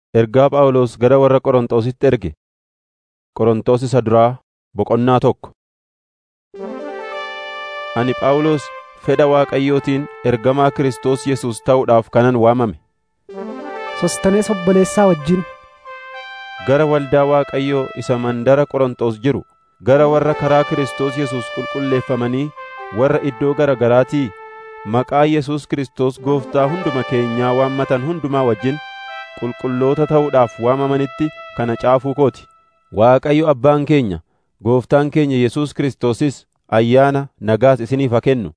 Ergaa Phaawulos gara warra Qorontositti erge. Qorontos isa duraa boqonnaa tokko. Ani Phaawulos fedha Waaqayyootiin ergamaa Kiristoos Yesuus ta'uudhaaf kanan waamame. Sostanees obboleessaa wajjin Gara waldaa Waaqayyoo isa mandara Qorontos jiru, gara warra karaa Kiristoos Yesuus qulqulleeffamanii warra iddoo gara garaatii maqaa Yesuus Kiristoos Gooftaa hunduma keenyaa waammatan hundumaa wajjin qulqulloota ta'uudhaaf waamamanitti kana caafuu kooti. Waaqayyo Abbaan keenya, Gooftaan keenya Yesuus Kiristoosis ayyaana nagaas isiniif haa kennu.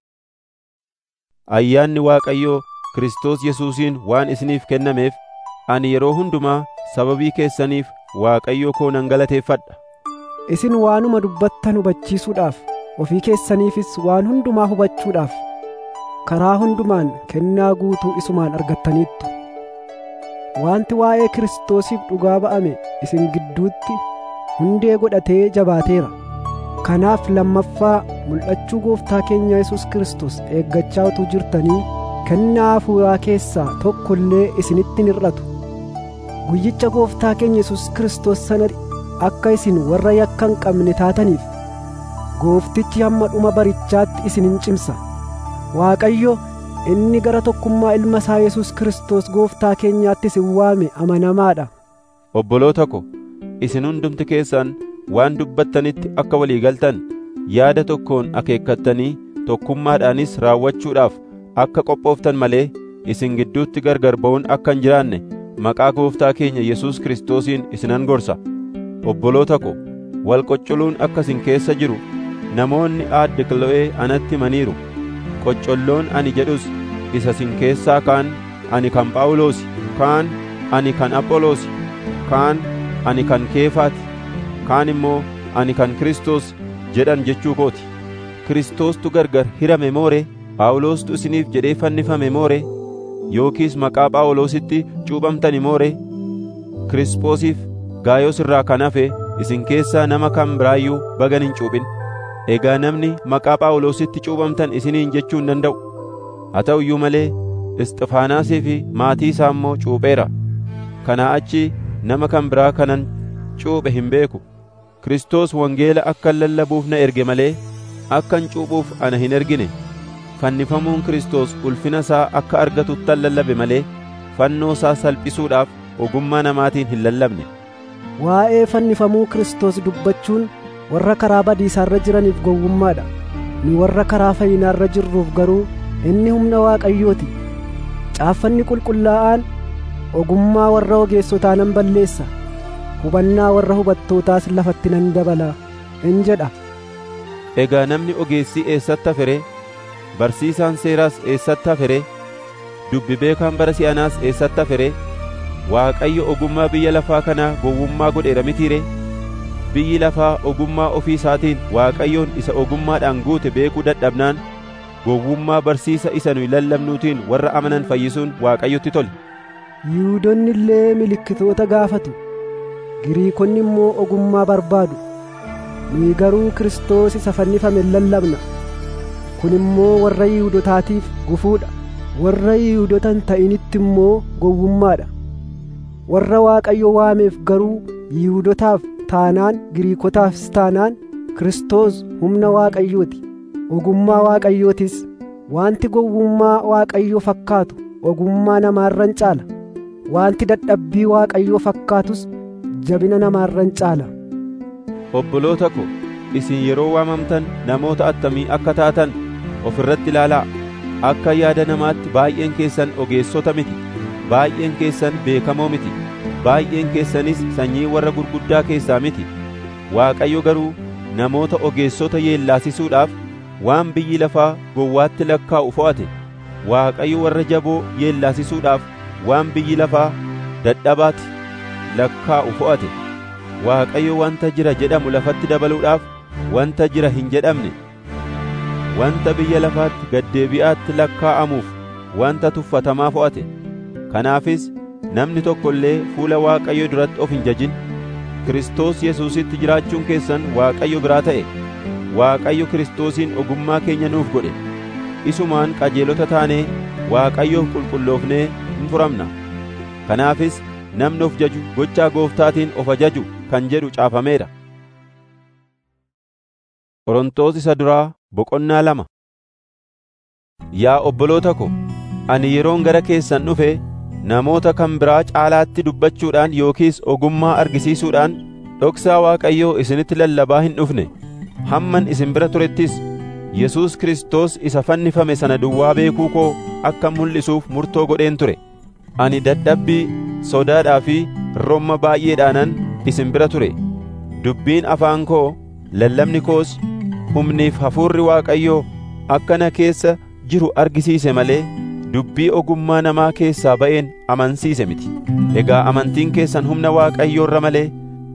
Ayyaanni Waaqayyoo Kiristoos Yesuusiin waan isiniif kennameef ani yeroo hundumaa sababii keessaniif Waaqayyo koo nan galateeffadha. isin waanuma dubbattan hubachiisuudhaaf ofii keessaniifis waan hundumaa hubachuudhaaf karaa hundumaan kennaa guutuu isumaan argattaniittu. Wanti waa'ee Kiristoosiif dhugaa ba'ame isin gidduutti hundee godhatee jabaateera. Kanaaf lammaffaa mul'achuu gooftaa keenya Yesuus Kiristoos eeggachaa utuu jirtanii kennaa hafuuraa keessaa tokko illee isinitti hin hir'atu. Guyyicha gooftaa keenya Yesuus Kiristoos sanatti akka isin warra yakka hin qabne taataniif gooftichi hamma dhuma barichaatti isin hin cimsa. Waaqayyo inni gara tokkummaa ilma isaa Yesuus Kiristoos gooftaa keenyaatti isin waame amanamaadha. Obboloota ko, isin hundumti keessan waan dubbattanitti akka walii galtan yaada tokkoon akeekkattanii tokkummaadhaanis raawwachuudhaaf akka qophooftan malee isin gidduutti gargar ba'uun akka hin jiraanne maqaa gooftaa keenya Yesuus Kiristoosiin isinan gorsa. Obboloota ko, wal qoccoluun akka isin keessa jiru namoonni aadde Kilo'ee anatti himaniiru. Qoccolloon ani jedhus isa isin keessaa kaan ani kan Phaawulosi, kaan ani kan Apholoosi, kaan ani kan Keefaati, kaan immoo ani kan Kiristoos jedhan jechuu kooti. Kiristoostu gargar hirame moore, Phaawulostu isiniif jedhee fannifame moore, yookiis maqaa Phaawulositti cuuphamtani moore, Kirispoosiif Gaayos irraa kan hafe isin keessaa nama kan biraayyuu bagan hin cuuphin. Egaa namni maqaa Phaawulositti cuuphamtan isiniin jechuu hin danda'u. Haa ta'u iyyuu malee Isxifaanaasii fi maatii isaa immoo cuupheera. Kanaa achi nama kan biraa kanan cuuphe hin beeku. Kiristoos wangeela akkan lallabuuf na erge malee akkan cuuphuuf ana hin ergine. Fannifamuun Kiristoos ulfina isaa akka argatuttan lallabe malee fannoo isaa salphisuudhaaf ogummaa namaatiin hin lallabne. Waa'ee fannifamuu Kiristoos dubbachuun warra karaa badiisaarra jiraniif gowwummaadha. Nu warra karaa fayyinaarra jirruuf garuu inni humna Waaqayyooti. Caaffanni qulqullaa'aan ogummaa warra ogeessotaa nan balleessa. Hubannaa warra hubattootaas lafatti nan dabala. In jedha. Egaa namni ogeessii eessatti hafere? Barsiisaan seeraas eessatti hafere? Dubbi beekaan bara si'anaas eessatti hafere? Waaqayyo ogummaa biyya lafaa kanaa gowwummaa godheera mitiire? Biyyi lafaa ogummaa ofii isaatiin Waaqayyoon isa ogummaadhaan guute beekuu dadhabnaan gowwummaa barsiisa isa nuyi lallabnuutiin warra amanan fayyisuun Waaqayyotti tole. Yihuudoonni illee milikkitoota gaafatu. Giriikonni immoo ogummaa barbaadu. Nuyi garuu Kiristoos isa fannifame lallabna. Kun immoo warra Yihuudotaatiif gufuudha. Warra Yihuudota hin ta'initti immoo gowwummaadha. Warra Waaqayyo waameef garuu Yihuudotaaf taanaan Giriikotaafis taanaan Kiristoos humna Waaqayyooti. Ogummaa Waaqayyootis wanti gowwummaa Waaqayyoo fakkaatu ogummaa namaarran caala. Wanti dadhabbii Waaqayyoo fakkaatus jabina namaarran caala. Obboloota ko, isin yeroo waamamtan namoota attamii akka taatan of irratti ilaalaa. Akka yaada namaatti baay'een keessan ogeessota miti. Baay'een keessan beekamoo miti. Baay'een keessanis sanyii warra gurguddaa keessaa miti. Waaqayyo garuu namoota ogeessota yeellaasisuudhaaf waan biyyi lafaa gowwaatti lakkaa'u fo'ate. Waaqayyo warra jaboo yeellaasisuudhaaf waan biyyi lafaa dadhabaatti lakkaa'u fo'ate. Waaqayyo wanta jira jedhamu lafatti dabaluudhaaf wanta jira hin jedhamne wanta biyya lafaatti gaddeebi'aatti lakkaa'amuuf wanta tuffatamaa fo'ate. Kanaafis namni tokko illee fuula Waaqayyoo duratti of hin jajin. Kiristoos Yesuusitti jiraachuun keessan Waaqayyo biraa ta'e. Waaqayyo Kiristoosiin ogummaa keenya nuuf godhe. Isumaan qajeelota taanee Waaqayyoof qulqulloofnee hin furamna. Kanaafis namni of jaju gochaa gooftaatiin of ajaju kan jedhu caafameera. Qorontos isa duraa boqonnaa lama Yaa obboloota ko, ani yeroon gara keessan dhufe namoota kan biraa caalaatti dubbachuudhaan yookiis ogummaa argisiisuudhaan dhoksaa Waaqayyoo isinitti lallabaa hin dhufne. Hamman isin bira turettis Yesuus Kiristoos isa fannifame sana duwwaa beekuu koo akka mul'isuuf murtoo godheen ture. Ani dadhabbii, sodaadhaa fi romma baay'eedhaanan isin bira ture. Dubbiin afaan koo, lallabni koos, humniif hafuurri Waaqayyoo akka na keessa jiru argisiise malee dubbii ogummaa namaa keessaa ba'een amansiise miti. Egaa amantiin keessan humna Waaqayyoo irra malee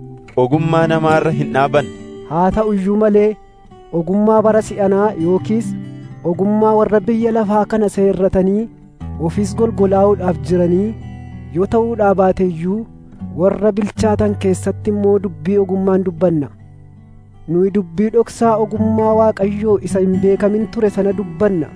ogummaa namaarra hin dhaabanne. haa ta'u iyyuu malee ogummaa bara si'anaa yookiis ogummaa warra biyya lafaa kana seerratanii ofis golgolaa'uudhaaf jiranii yoo ta'uudhaa baate iyyuu warra bilchaatan keessatti immoo dubbii ogummaan dubbanna nuyi dubbii dhoksaa ogummaa Waaqayyoo isa hin beekamin ture sana dubbanna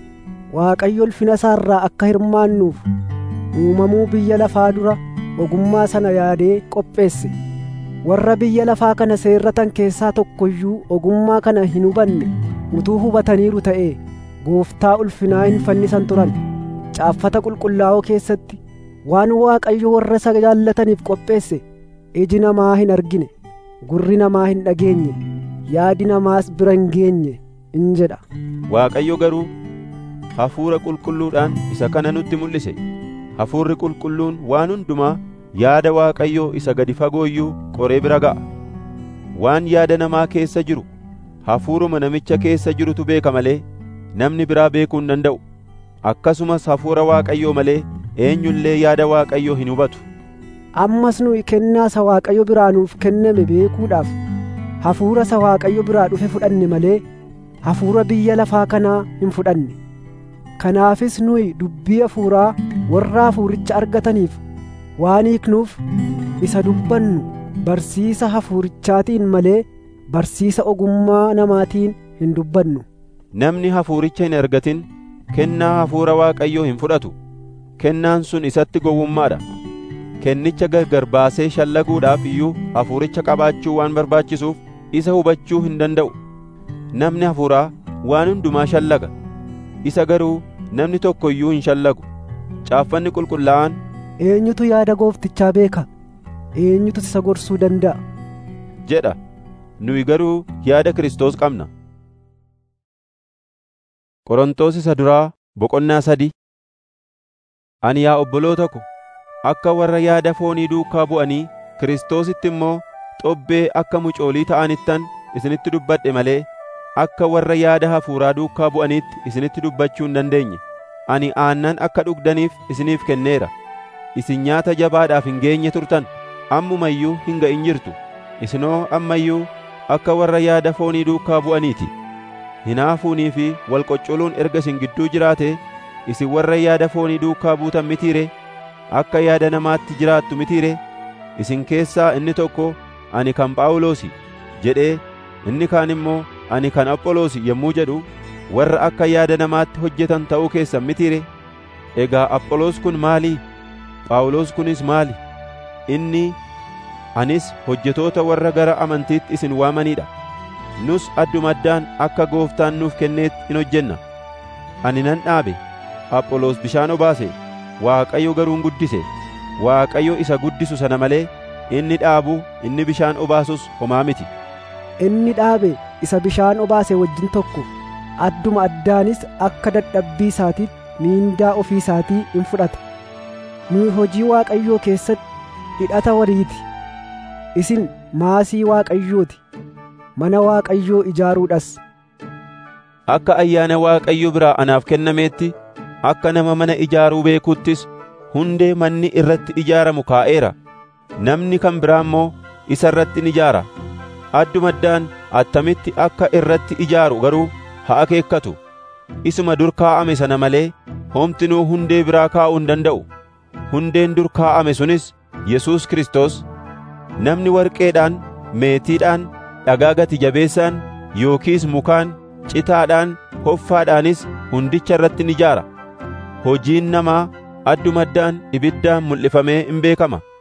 Waaqayyo ulfina isaarraa akka hirmaannuuf uumamuu biyya lafaa dura ogummaa sana yaadee qopheesse warra biyya lafaa kana seerratan keessaa tokko iyyuu ogummaa kana hin hubanne utuu hubataniiru ta'e gooftaa ulfinaa hin fannisan turan caaffata qulqullaa'oo keessatti waan waaqayyo warra isa jaallataniif qopheesse iji namaa hin argine gurri namaa hin dhageenye yaadi namaas bira hin geenye in jedha Waaqayyo garuu hafuura qulqulluudhaan isa kana nutti mul'ise. Hafuurri qulqulluun waan hundumaa yaada Waaqayyoo isa gadi fagoo iyyuu qoree bira ga'a. Waan yaada namaa keessa jiru hafuuruma namicha keessa jirutu beeka malee namni biraa beekuu hin danda'u. Akkasumas hafuura Waaqayyoo malee eenyullee yaada Waaqayyoo hin hubatu. ammas nuyi kennaa isa Waaqayyo biraa nuuf kenname beekuudhaaf hafuura isa Waaqayyo biraa dhufe fudhanne malee hafuura biyya lafaa kanaa hin fudhanne. Kanaafis nuyi dubbii hafuuraa warra hafuuricha argataniif waan hiiknuuf isa dubbannu barsiisa hafuurichaatiin malee barsiisa ogummaa namaatiin hin dubbannu. Namni hafuuricha hin argatin kennaa hafuura Waaqayyoo hin fudhatu. Kennaan sun isatti gowwummaadha. Kennicha gargar baasee shallaguudhaaf iyyuu hafuuricha qabaachuu waan barbaachisuuf isa hubachuu hin danda'u. Namni hafuuraa waan hundumaa shallaga. Isa garuu namni tokko iyyuu hin shallagu. Caaffanni qulqullaa'aan Eenyutu yaada gooftichaa beeka? Eenyutu isa gorsuu danda'a? jedha. Nuyi garuu yaada Kiristoos qabna. Qorontos isa duraa boqonnaa sadii Ani yaa obboloota ko, akka warra yaada foonii duukaa bu'anii Kiristoositti immoo xobbee akka mucoolii ta'anittan isinitti dubbadhe malee akka warra yaada hafuuraa duukaa bu'aniitti isinitti dubbachuu hin dandeenye. Ani aannan akka dhugdaniif isiniif kenneera. Isin nyaata jabaadhaaf hin geenye turtan, ammuma iyyuu hin ga'in jirtu. Isinoo amma iyyuu akka warra yaada foonii duukaa bu'aniiti. Hinaafuunii fi wal qoccoluun erga isin gidduu jiraate, isin warra yaada foonii duukaa buutan mitiire, akka yaada namaatti jiraattu mitiire, isin keessaa inni tokko ani kan Phaawulosi jedhee inni kaan immoo ani kan Apholoosi yommuu jedhu warra akka yaada namaatti hojjetan ta'uu keessan mitiire egaa Apholoos kun maalii Phaawulos kunis maali inni anis hojjetoota warra gara amantiitti isin waamanidha nus addumaddaan akka gooftaan nuuf kenneetti in hojjenna ani nan dhaabe Apholoos bishaan obaase Waaqayyo garuu hin guddise Waaqayyo isa guddisu sana malee inni dhaabu inni bishaan obaasus homaa miti Inni dhaabe isa bishaan obaase wajjin tokko adduma addaanis akka dadhabbii isaatiitti miindaa ofii isaatii in fudhata. Nuyi hojii Waaqayyoo keessatti hidhata wariiti. Isin maasii Waaqayyooti. Mana Waaqayyoo ijaaruudhas. Akka ayyaana Waaqayyo biraa anaaf kennameetti akka nama mana ijaaruu beekuttis hundee manni irratti ijaaramu kaa'eera. Namni kan biraa immoo isa irratti ni ijaara. Addumaddaan attamitti akka irratti ijaaru garuu haa akeekkatu. Isuma dur kaa'ame sana malee homtinuu hundee biraa kaa'uu hin danda'u. Hundeen dur kaa'ame sunis Yesuus Kiristoos. Namni warqeedhaan, meetiidhaan, dhagaa gati jabeessaan yookiis mukaan, citaadhaan, hoffaadhaanis hundicha irratti ni ijaara. Hojiin namaa addumaddaan ibiddaan mul'ifamee in beekama.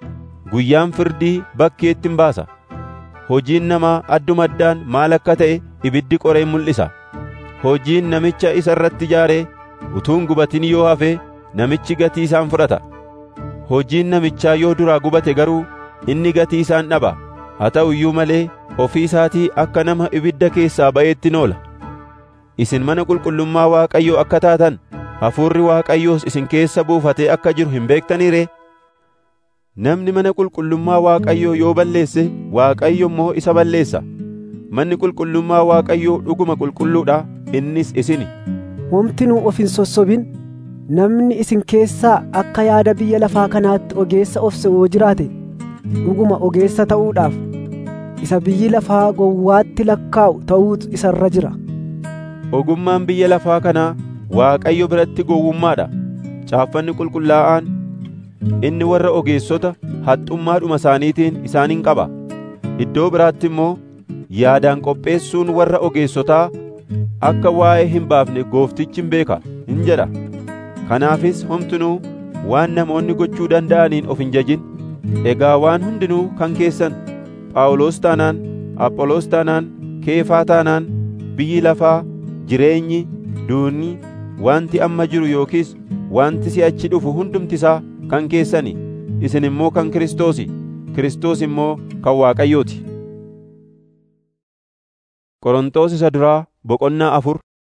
guyyaan firdii bakkeetti hin baasa hojiin namaa adduma addaan maal akka ta'e ibiddi qoree mul'isa hojiin namicha isa irratti ijaaree utuun gubatin yoo hafe namichi gatii isaan fudhata hojiin namichaa yoo duraa gubate garuu inni gatii isaan dhaba haa ta'u iyyuu malee ofii isaatii akka nama ibidda keessaa ba'eetti noola isin mana qulqullummaa Waaqayyoo akka taatan hafuurri Waaqayyoos isin keessa buufatee akka jiru hin beektanii ree namni mana qulqullummaa Waaqayyoo yoo balleesse Waaqayyo immoo isa balleessa manni qulqullummaa Waaqayyoo dhuguma qulqulluudha innis isini homtinuu of hin sossobin namni isin keessaa akka yaada biyya lafaa kanaatti ogeessa of se'uu jiraate dhuguma ogeessa ta'uudhaaf isa biyyi lafaa gowwaatti lakkaa'u ta'uutu isa irra jira ogummaan biyya lafaa kanaa Waaqayyo biratti gowwummaadha caaffanni qulqullaa'aan inni warra ogeessota haxxummaadhuma isaaniitiin isaan hin qaba iddoo biraatti immoo yaadaan qopheessuun warra ogeessotaa akka waa'ee hin baafne gooftichi hin beeka hin jedha kanaafis homtinuu waan namoonni gochuu danda'aniin of hin jajin egaa waan hundinuu kan keessan phaawulos taanaan apholoos taanaan keefaa taanaan biyyi lafaa jireenyi duunni wanti amma jiru yookiis wanti si'achi dhufu hundumtisaa kan keessani isin immoo kan Kiristoosi Kiristoos immoo kan Waaqayyooti Qorontos isa duraa boqonnaa afur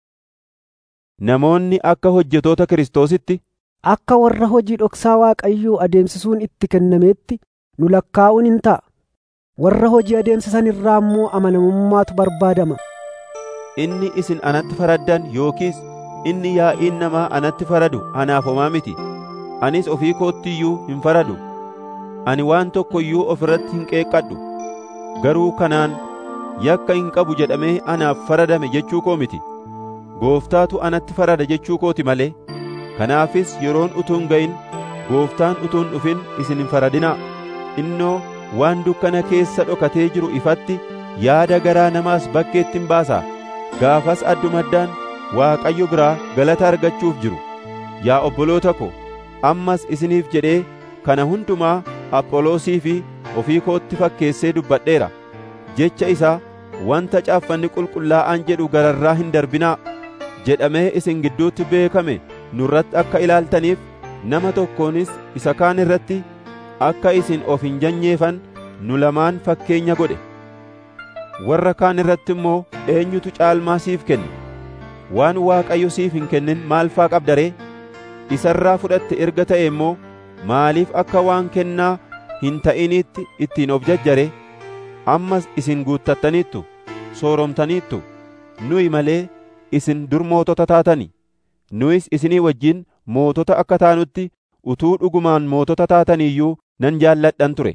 Namoonni akka hojjetoota Kiristoositti akka warra hojii dhoksaa Waaqayyoo adeemsisuun itti kennameetti nu lakkaa'uun hin ta'a warra hojii adeemsisan irraa immoo amanamummaatu barbaadama inni isin anatti faraddan yookiis inni yaa'iin namaa anatti faradu anaaf homaa miti anis ofii kootti iyyuu hin faradu ani waan tokko iyyuu of irratti hin qeeqqadhu garuu kanaan yakka hin qabu jedhamee anaaf faradame jechuu koo miti gooftaatu anatti farada jechuu kooti malee kanaafis yeroon utuu hin ga'in gooftaan utuu hin dhufin isin hin faradinaa innoo waan dukkana keessa dhokatee jiru ifatti yaada garaa namaas bakkeetti hin baasaa gaafas addumaddaan Waaqayyo biraa galata argachuuf jiru yaa obboloota ko ammas isiniif jedhee kana hundumaa Apholoosii fi ofii kootti fakkeessee dubbadheera jecha isaa wanta caaffanni qulqullaa'aan jedhu gararraa hin darbinaa jedhamee isin gidduutti beekame nurratti akka ilaaltaniif nama tokkoonis isa kaan irratti akka isin of hin janyeefan nu lamaan fakkeenya godhe warra kaan irratti immoo eenyutu caalmaa siif kenne waan Waaqayyo siif hin kennin maal faa qabda ree isarraa fudhatte erga ta'e immoo maaliif akka waan kennaa hin ta'iniitti ittiin of jajjare ammas isin guuttattaniittu sooromtaniittu nuyi malee isin dur mootota taatani nuyis isinii wajjin mootota akka taanutti utuu dhugumaan mootota taataniiyyuu nan jaalladhan ture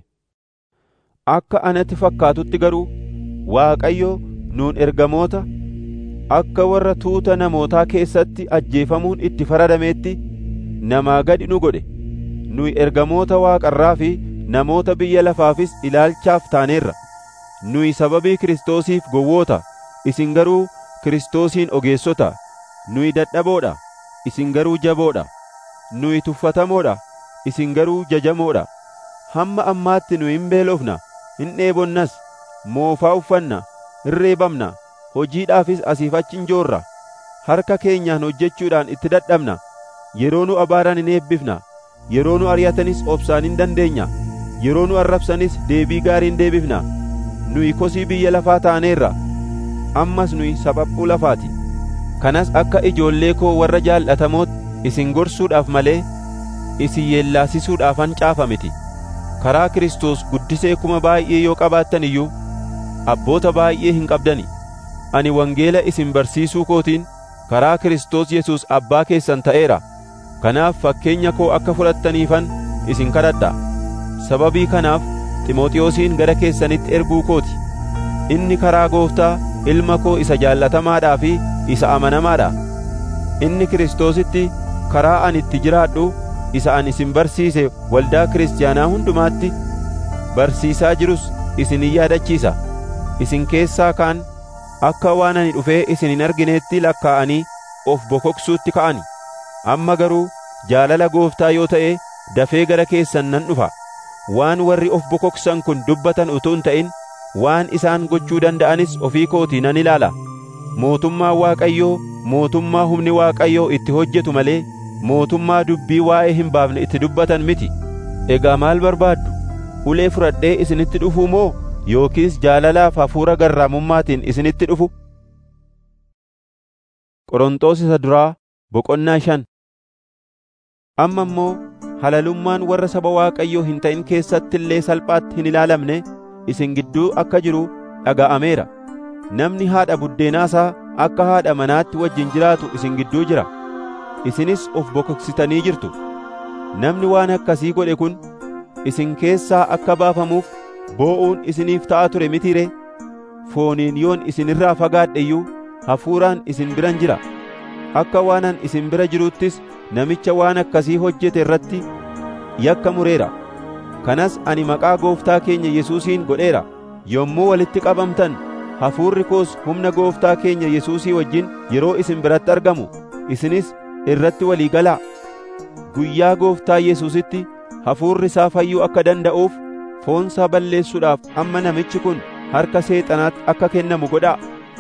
akka anatti fakkaatutti garuu Waaqayyo nuun ergamoota akka warra tuuta namootaa keessatti ajjeefamuun itti faradameetti namaa gadi nu godhe nuyi ergamoota waaqarraa fi namoota biyya lafaafis ilaalchaaf taaneerra nuyi sababii Kiristoosiif gowwoota isin garuu Kiristoosiin ogeessota nuyi dadhaboodha isin garuu jaboodha nuyi tuffatamoodha isin garuu jajamoodha hamma ammaatti nu hin beelofna hin dheebonnas moofaa uffanna hin reebamna hojiidhaafis asiif achi hin joorra harka keenyaan hojjechuudhaan itti dadhabna yeroo nu abaaran hin eebbifna yeroo nu ari'atanis obsaan hin dandeenya yeroo nu arrabsanis deebii gaarii hin deebifna nuyi kosii biyya lafaa taaneerra ammas nuyi saphaphuu lafaati kanas akka ijoollee koo warra jaal'atamootti isin gorsuudhaaf malee isin yeellaasisuudhaafan caafa miti karaa Kiristoos guddisee kuma baay'ee yoo qabaattan iyyuu abboota baay'ee hin qabdani ani wangeela isin barsiisuu kootiin karaa Kiristoos Yesuus abbaa keessan ta'eera kanaaf fakkeenya koo akka fudhattaniifan isin kadhadha sababii kanaaf Ximooxiyoosiin gara keessanitti erguu kooti inni karaa gooftaa ilma koo isa jaallatamaadhaa fi isa amanamaadha inni Kiristoositti karaa ani itti jiraadhu isa ani isin barsiise waldaa kiristaanaa hundumaatti barsiisaa jirus isin hin yaadachiisa isin keessaa kaan akka waan ani dhufee isin hin argineetti lakkaa'anii of bokoksuutti ka'ani amma garuu jaalala gooftaa yoo ta'e dafee gara keessan nan dhufa waan warri of bokoksan kun dubbatan utuu hin ta'in waan isaan gochuu danda'anis ofii kootii nan ilaala mootummaa waaqayyoo mootummaa humni waaqayyoo itti hojjetu malee mootummaa dubbii waa'ee hin baafne itti dubbatan miti egaa maal barbaaddu ulee fudhadhee isinitti dhufuu moo yookiis jaalalaaf hafuura garraamummaatiin isinitti dhufu Qorontos isa duraa boqonnaa shan amma immoo halalummaan warra saba waaqayyoo hin ta'in keessatti illee salphaatti hin ilaalamne isin gidduu akka jiru dhaga'ameera namni haadha buddeenaasaa akka haadha manaatti wajjin jiraatu isin gidduu jira isinis of bokoksitanii jirtu namni waan akkasii godhe kun isin keessaa akka baafamuuf boo'uun isiniif ta'a ture mitiire fooniin yoon isin irraa fagaadhe iyyuu hafuuraan isin biran jira akka waanan isin bira jiruuttis namicha waan akkasii hojjete irratti yakka mureera kanas ani maqaa gooftaa keenya Yesuusiin godheera yommuu walitti qabamtan hafuurri koos humna gooftaa keenya Yesuusii wajjin yeroo isin biratti argamu isinis irratti walii galaa guyyaa gooftaa Yesuusitti hafuurri isaa fayyuu akka danda'uuf foonsaa balleessuudhaaf amma namichi kun harka seexanaatti akka kennamu godhaa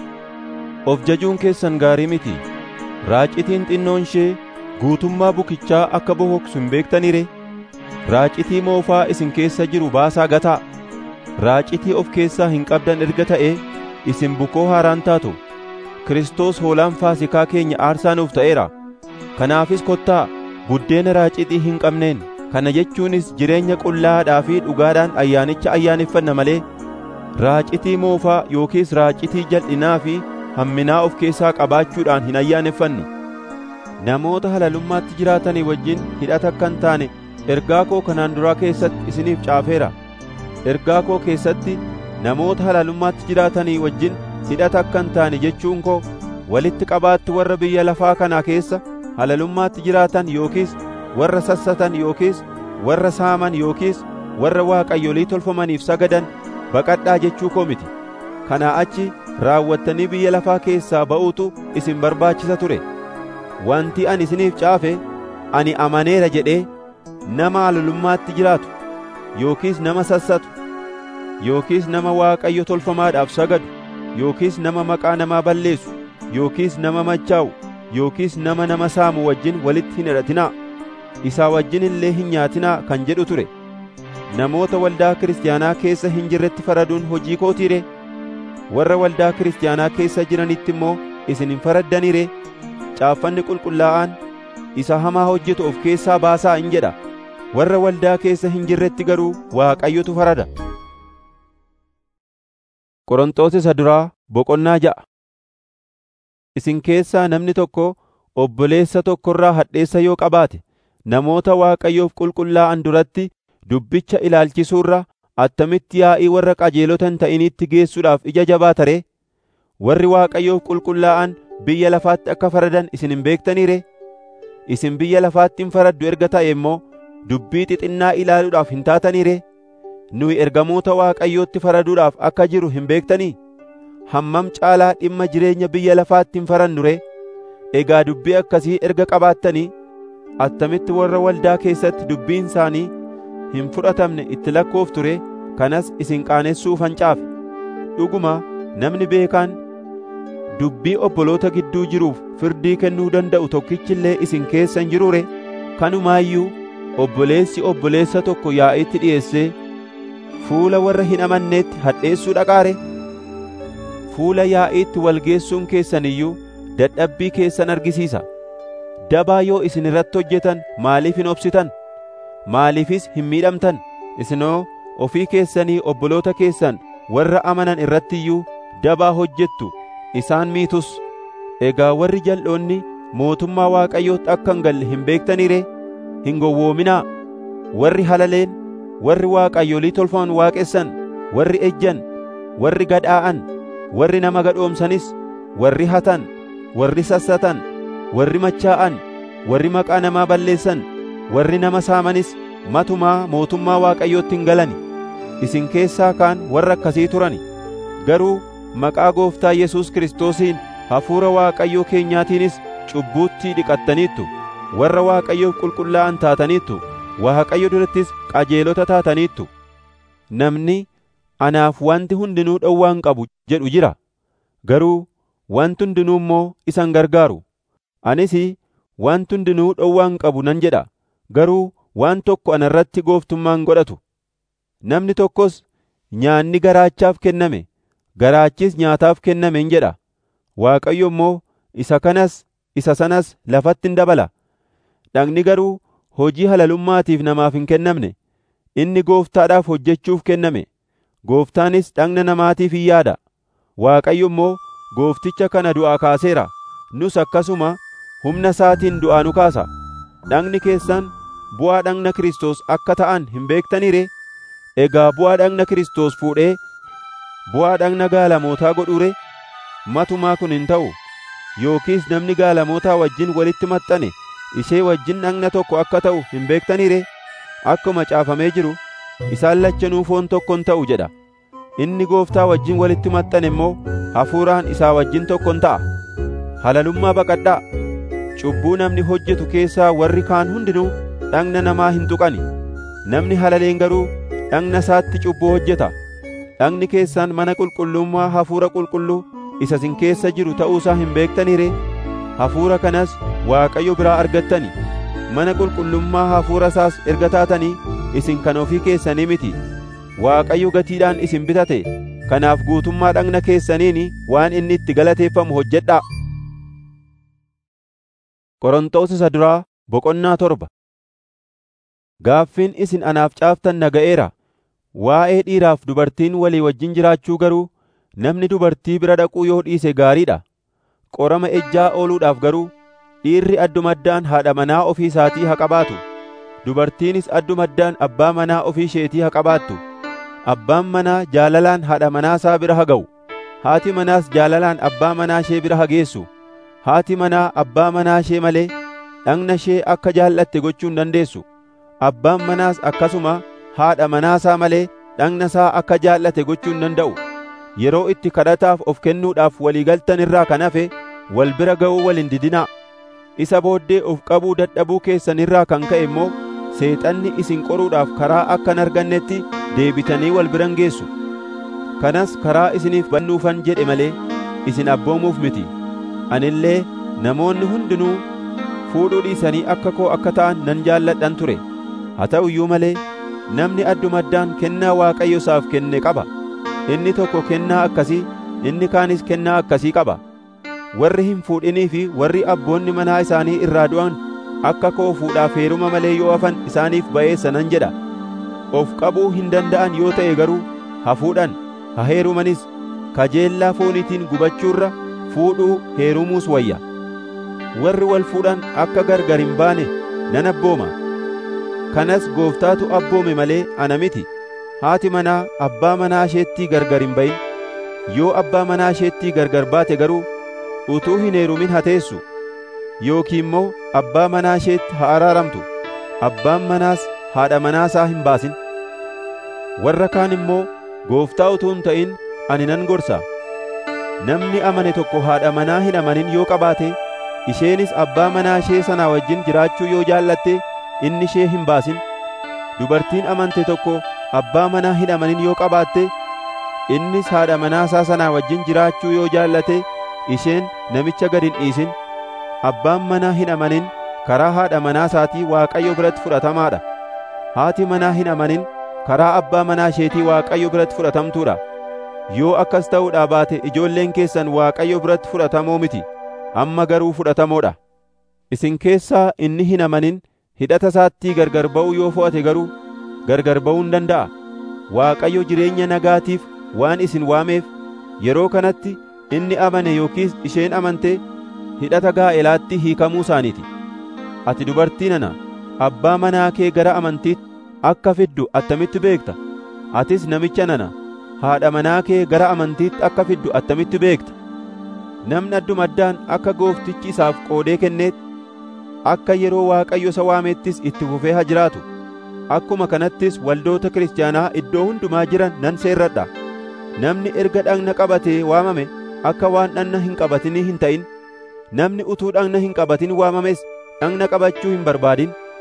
of jajuun keessan gaarii miti raacitiin xinnoon ishee guutummaa bukichaa akka bokoksu hin beektanire raacitii moofaa isin keessa jiru baasaa gataa raacitii of keessaa hin qabdan erga ta'ee isin bukoo haaraan taatu Kiristoos hoolaan faasikaa keenya aarsaa nuuf ta'eera kanaafis kottaa buddeena raacitii hin qabneen kana jechuunis jireenya qullaadhaa fi dhugaadhaan ayyaanicha ayyaaneffanna malee raacitii moofaa yookiis raacitii jal'inaa fi hamminaa of keessaa qabaachuudhaan hin ayyaaneffannu namoota halalummaatti jiraatanii wajjin hidhata akka hin taane ergaa koo kanaan duraa keessatti isiniif caafeera ergaa koo keessatti namoota halalummaatti jiraatanii wajjin hidhata akka hin taane jechuun koo walitti qabaatti warra biyya lafaa kanaa keessa halalummaatti jiraatan yookiis warra sassatan yookiis warra saaman yookiis warra waaqayyolii tolfamaniif sagadan baqadhaa jechuu koo miti kanaa achi raawwattanii biyya lafaa keessaa ba'uutu isin barbaachisa ture wanti ani isiniif caafe ani amaneera jedhee nama halalummaatti jiraatu yookiis nama sassatu yookiis nama waaqayyo tolfamaadhaaf sagadu yookiis nama maqaa namaa balleessu yookiis nama machaa'u yookiis nama nama saamu wajjin walitti hin hidhatinaa isaa wajjin illee hin nyaatinaa kan jedhu ture namoota waldaa kiristaanaa keessa hin jirretti faraduun hojii kootiire warra waldaa kiristaanaa keessa jiranitti immoo isin hin faraddaniire caaffanni qulqullaa'aan isa hamaa hojjetu of keessaa baasaa hin jedha warra waldaa keessa hin jirretti garuu waaqayyotu farada Qorontos isa duraa boqonnaa ja'a isin keessaa namni tokko obboleessa tokkorraa hadheessa yoo qabaate namoota waaqayyoof qulqullaa'an duratti dubbicha ilaalchisuurra attamitti yaa'ii warra qajeelota hin ta'initti geessuudhaaf ija jabaata ree warri waaqayyoof qulqullaa'an biyya lafaatti akka faradan isin hin beektaniire isin biyya lafaatti hin faraddu erga ta'e immoo dubbii xixinnaa ilaaluudhaaf hin taataniire nuyi ergamoota waaqayyootti faraduudhaaf akka jiru hin beektanii hammam caalaa dhimma jireenya biyya lafaatti hin farannu ree egaa dubbii akkasii erga qabaattanii attamitti warra waldaa keessatti dubbiin isaanii hin fudhatamne itti lakkooftu ree kanas isin qaanessuuf hancaafe dhuguma namni beekaan dubbii obboloota gidduu jiruuf firdii kennuu danda'u tokkichi illee isin keessa hin jirure kanumaayyuu obboleessi obboleessa tokko yaa'itti dhi'eessee fuula warra hin amanneetti hadheessuu dhaqaare fuula yaa'iitti walgeessuun keessan iyyuu dadhabbii keessan argisiisa dabaa yoo isin irratti hojjetan maaliif hin obsitan maaliifis hin miidhamtan isinoo ofii keessanii obboloota keessan warra amanan irratti iyyuu dabaa hojjettu isaan miitus egaa warri jal'oonni mootummaa waaqayyootti akka hin galle hin beektaniire hin gowwoominaa warri halaleen warri waaqayyolii tolfaman waaqessan warri ejjan warri gadhaa'an warri nama gadhoomsanis warri hatan warri sassatan warri machaa'an warri maqaa namaa balleessan warri nama saamanis matumaa mootummaa waaqayyootti hin galani isin keessaa kaan warra akkasii turani garuu maqaa gooftaa Yesuus Kiristoosiin hafuura waaqayyoo keenyaatiinis cubbuutti dhiqattaniittu warra waaqayyoof qulqullaa'an taataniittu Waaqayyo durattis qajeelota taataniittu. Namni anaaf wanti hundinuu dhowwaa hin qabu jedhu jira. Garuu wanti hundinuu immoo isa hin gargaaru. Anis wanti hundinuu dhowwaa hin qabu nan jedha. Garuu waan tokko ana irratti gooftummaa hin godhatu. Namni tokkos nyaanni garaachaaf kenname, garaachis nyaataaf kenname hin jedha. Waaqayyo immoo isa kanas isa sanas lafatti hin dabala. Dhagni garuu hojii halalummaatiif namaaf hin kennamne. Inni gooftaadhaaf hojjechuuf kenname. Gooftaanis dhagna namaatiif hin yaada. Waaqayyo immoo goofticha kana du'aa kaaseera. Nus akkasuma humna isaatiin du'aa nu kaasa. Dhagni keessan bu'aa dhagna Kiristoos akka ta'an hin beektanii ree? Egaa bu'aa dhagna Kiristoos fuudhee bu'aa dhagna gaalamootaa godhuu ree? Matumaa kun hin ta'u. Yookiis namni gaalamootaa wajjin walitti maxxane ishee wajjin dhagna tokko akka ta'u hin beektanii ree? Akkuma caafamee jiru isaan lachanuu foon tokkon ta'u jedha. Inni gooftaa wajjin walitti maxxane immoo hafuuraan isaa wajjin tokkon ta'a. Halalummaa baqadhaa. Cubbuu namni hojjetu keessaa warri kaan hundinuu dhagna namaa hin tuqani. Namni halaleen garuu dhagna isaatti cubbuu hojjeta. Dhagni keessan mana qulqullummaa hafuura qulqulluu isa isin keessa jiru ta'uusaa hin beektanii ree? Hafuura kanas Waaqayyo biraa argattani. Mana qulqullummaa hafuura isaas erga taatanii isin kan ofii keessanii miti. Waaqayyo gatiidhaan isin bitate. Kanaaf guutummaa dhagna keessaniin waan inni itti galateeffamu hojjedhaa. Qorontos isa duraa boqonnaa torba. Gaaffiin isin anaaf caaftan naga'eera. Waa'ee dhiiraaf dubartiin walii wajjin jiraachuu garuu namni dubartii bira dhaquu yoo dhiise gaariidha. Qorama ejjaa ooluudhaaf garuu dhiirri addumaddaan haadha manaa ofii isaatii haa qabaatu. Dubartiinis addumaddaan abbaa manaa ofii isheetii haa qabaattu. Abbaan manaa jaalalaan haadha manaa isaa bira haa ga'u. Haati manaas jaalalaan abbaa manaa ishee bira haa geessu. Haati manaa abbaa manaa ishee malee dhagna ishee akka jaallatte gochuu hin dandeessu. Abbaan manaas akkasuma haadha manaasaa malee dhagna isaa akka jaallate gochuu hin danda'u. Yeroo itti kadhataaf of kennuudhaaf walii galtan irraa kan hafe wal bira ga'uu wal hin didinaa. Isa booddee of qabuu dadhabuu keessan irraa kan ka'e immoo seexanni isin qoruudhaaf karaa akka hin argannetti deebitanii wal biran geessu. Kanas karaa isiniif bannuufan jedhe malee isin abboomuuf miti. Anillee namoonni hundinuu fuudhuu dhiisanii akka koo akka ta'an nan jaalladhan ture. Haa ta'u iyyuu malee namni addumaddaan kennaa Waaqayyo isaaf kenne qaba. Inni tokko kennaa akkasii, inni kaanis kennaa akkasii qaba. Warri hin fuudhinii fi warri abboonni manaa isaanii irraa du'an akka koo fuudhaaf heeruma malee yoo hafan isaaniif ba'eessa nan jedha. Of qabuu hin danda'an yoo ta'e garuu haa fuudhan, haa heerumanis kajeellaa fooniitiin gubachuurra fuudhuu heerumuus wayya. Warri wal fuudhan akka gargar hin baane nan abbooma. Kanas gooftaatu abboome malee ana miti. Haati manaa abbaa manaa isheettii gargar hin ba'in. Yoo abbaa manaa isheettii gargar baate garuu utuu hin heerumin haa teessu. Yookiin immoo abbaa manaa isheetti haa araaramtu. Abbaan manaas haadha manaasaa hin baasin. Warra kaan immoo gooftaa utuu hin ta'in ani nan gorsa. Namni amane tokko haadha manaa hin amanin yoo qabaate, isheenis abbaa manaa ishee sanaa wajjin jiraachuu yoo jaallatte inni ishee hin baasin. Dubartiin amante tokko abbaa manaa hin amanin yoo qabaatte, innis haadha manaasaa sanaa wajjin jiraachuu yoo jaallate, isheen namicha gad hin dhiisin. Abbaan manaa hin amanin karaa haadha manaasaatii Waaqayyo biratti fudhatamaadha. Haati manaa hin amanin karaa abbaa manaa isheetii Waaqayyo biratti fudhatamtuudha. Yoo akkas ta'uudhaa baate ijoolleen keessan Waaqayyo biratti fudhatamoo miti, amma garuu fudhatamoodha. Isin keessaa inni hin amanin hidhata isaattii gargar ba'uu yoo fo'ate garuu gargar ba'uu hin danda'a. Waaqayyo jireenya nagaatiif waan isin waameef yeroo kanatti inni amane yookiis isheen amante hidhata gaa'elaatti hiikamuu isaaniiti. Ati dubartii nana abbaa manaa kee gara amantiitti akka fiddu attamitti beekta? Atis namicha nana haadha manaa kee gara amantiitti akka fiddu attamitti beekta? Namni addumaddaan akka gooftichi isaaf qoodee kenneetti akka yeroo Waaqayyo isa waameettis itti fufee haa jiraatu. Akkuma kanattis waldoota kiristaanaa iddoo hundumaa jiran nan seerradha. Namni erga dhagna qabatee waamame akka waan dhagna hin qabatinii hin ta'in. Namni utuu dhagna hin qabatin waamames dhagna qabachuu hin barbaadin.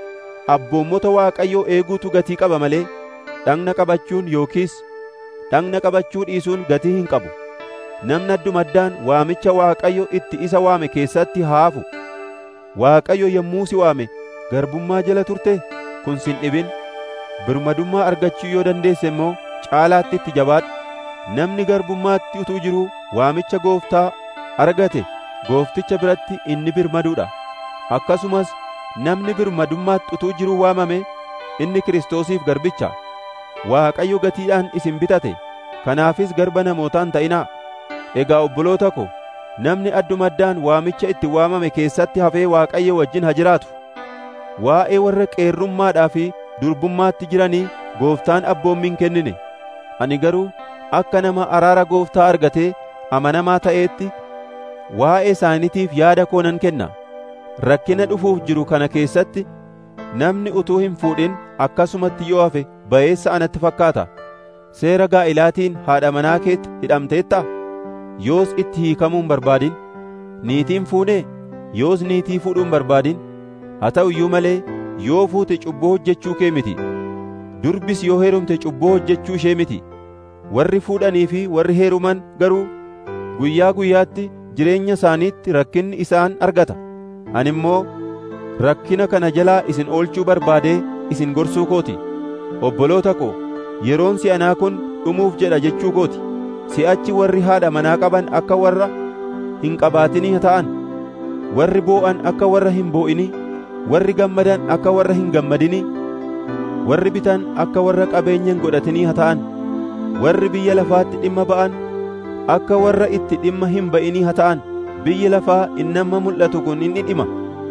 abboommota Waaqayyoo eeguutu gatii qaba malee dhagna qabachuun yookiis dhagna qabachuu dhiisuun gatii hin qabu. Namni addumaddaan waamicha Waaqayyo itti isa waame keessatti haafu. Waaqayyo yommuu si waame garbummaa jala turte kun sin dhibin. Birmadummaa argachuu yoo dandeesse immoo caalaatti itti jabaadhu. Namni garbummaatti utuu jiruu waamicha gooftaa argate goofticha biratti inni birmaduudha. Akkasumas namni birmadummaatti utuu jiruu waamame inni Kiristoosiif garbicha. Waaqayyo gatiidhaan isin bitate. Kanaafis garba namootaan ta'inaa. Egaa obboloota ko, namni addumaddaan waamicha itti waamame keessatti hafee Waaqayyo wajjin haa jiraatu. Waa'ee warra qeerrummaadhaa fi durbummaatti jiranii gooftaan abboommiin kennine. Ani garuu akka nama araara gooftaa argatee amanamaa ta'eetti waa'ee isaaniitiif yaada koo nan kenna. Rakkina dhufuuf jiru kana keessatti namni utuu hin fuudhin akkasumatti yoo hafe ba'eessa anatti fakkaata. Seera gaa'ilaatiin haadha manaa keetti hidhamteetta? Yoos itti hiikamuu hin barbaadin. Niitiin fuunee? Yoos niitii fuudhuu hin barbaadin. Haa ta'u iyyuu malee yoo fuute cubbuu hojjechuu kee miti. Durbis yoo heerumte cubbuu hojjechuu ishee miti. Warri fuudhanii fi warri heeruman garuu guyyaa guyyaatti jireenya isaaniitti rakkinni isaan argata. Ani immoo rakkina kana jalaa isin oolchuu barbaadee isin gorsuu kooti. Obboloota ko, yeroon si'anaa kun dhumuuf jedha jechuu kooti. Si'achi warri haadha manaa qaban akka warra hin qabaatinii ta'an, warri boo'an akka warra hin boo'inii, warri gammadan akka warra hin gammadinii, warri bitan akka warra qabeenya hin godhatinii ta'an, warri biyya lafaatti dhimma ba'an akka warra itti dhimma hin ba'inii ta'an. Biyyi lafaa innamma mul'atu kun inni dhima.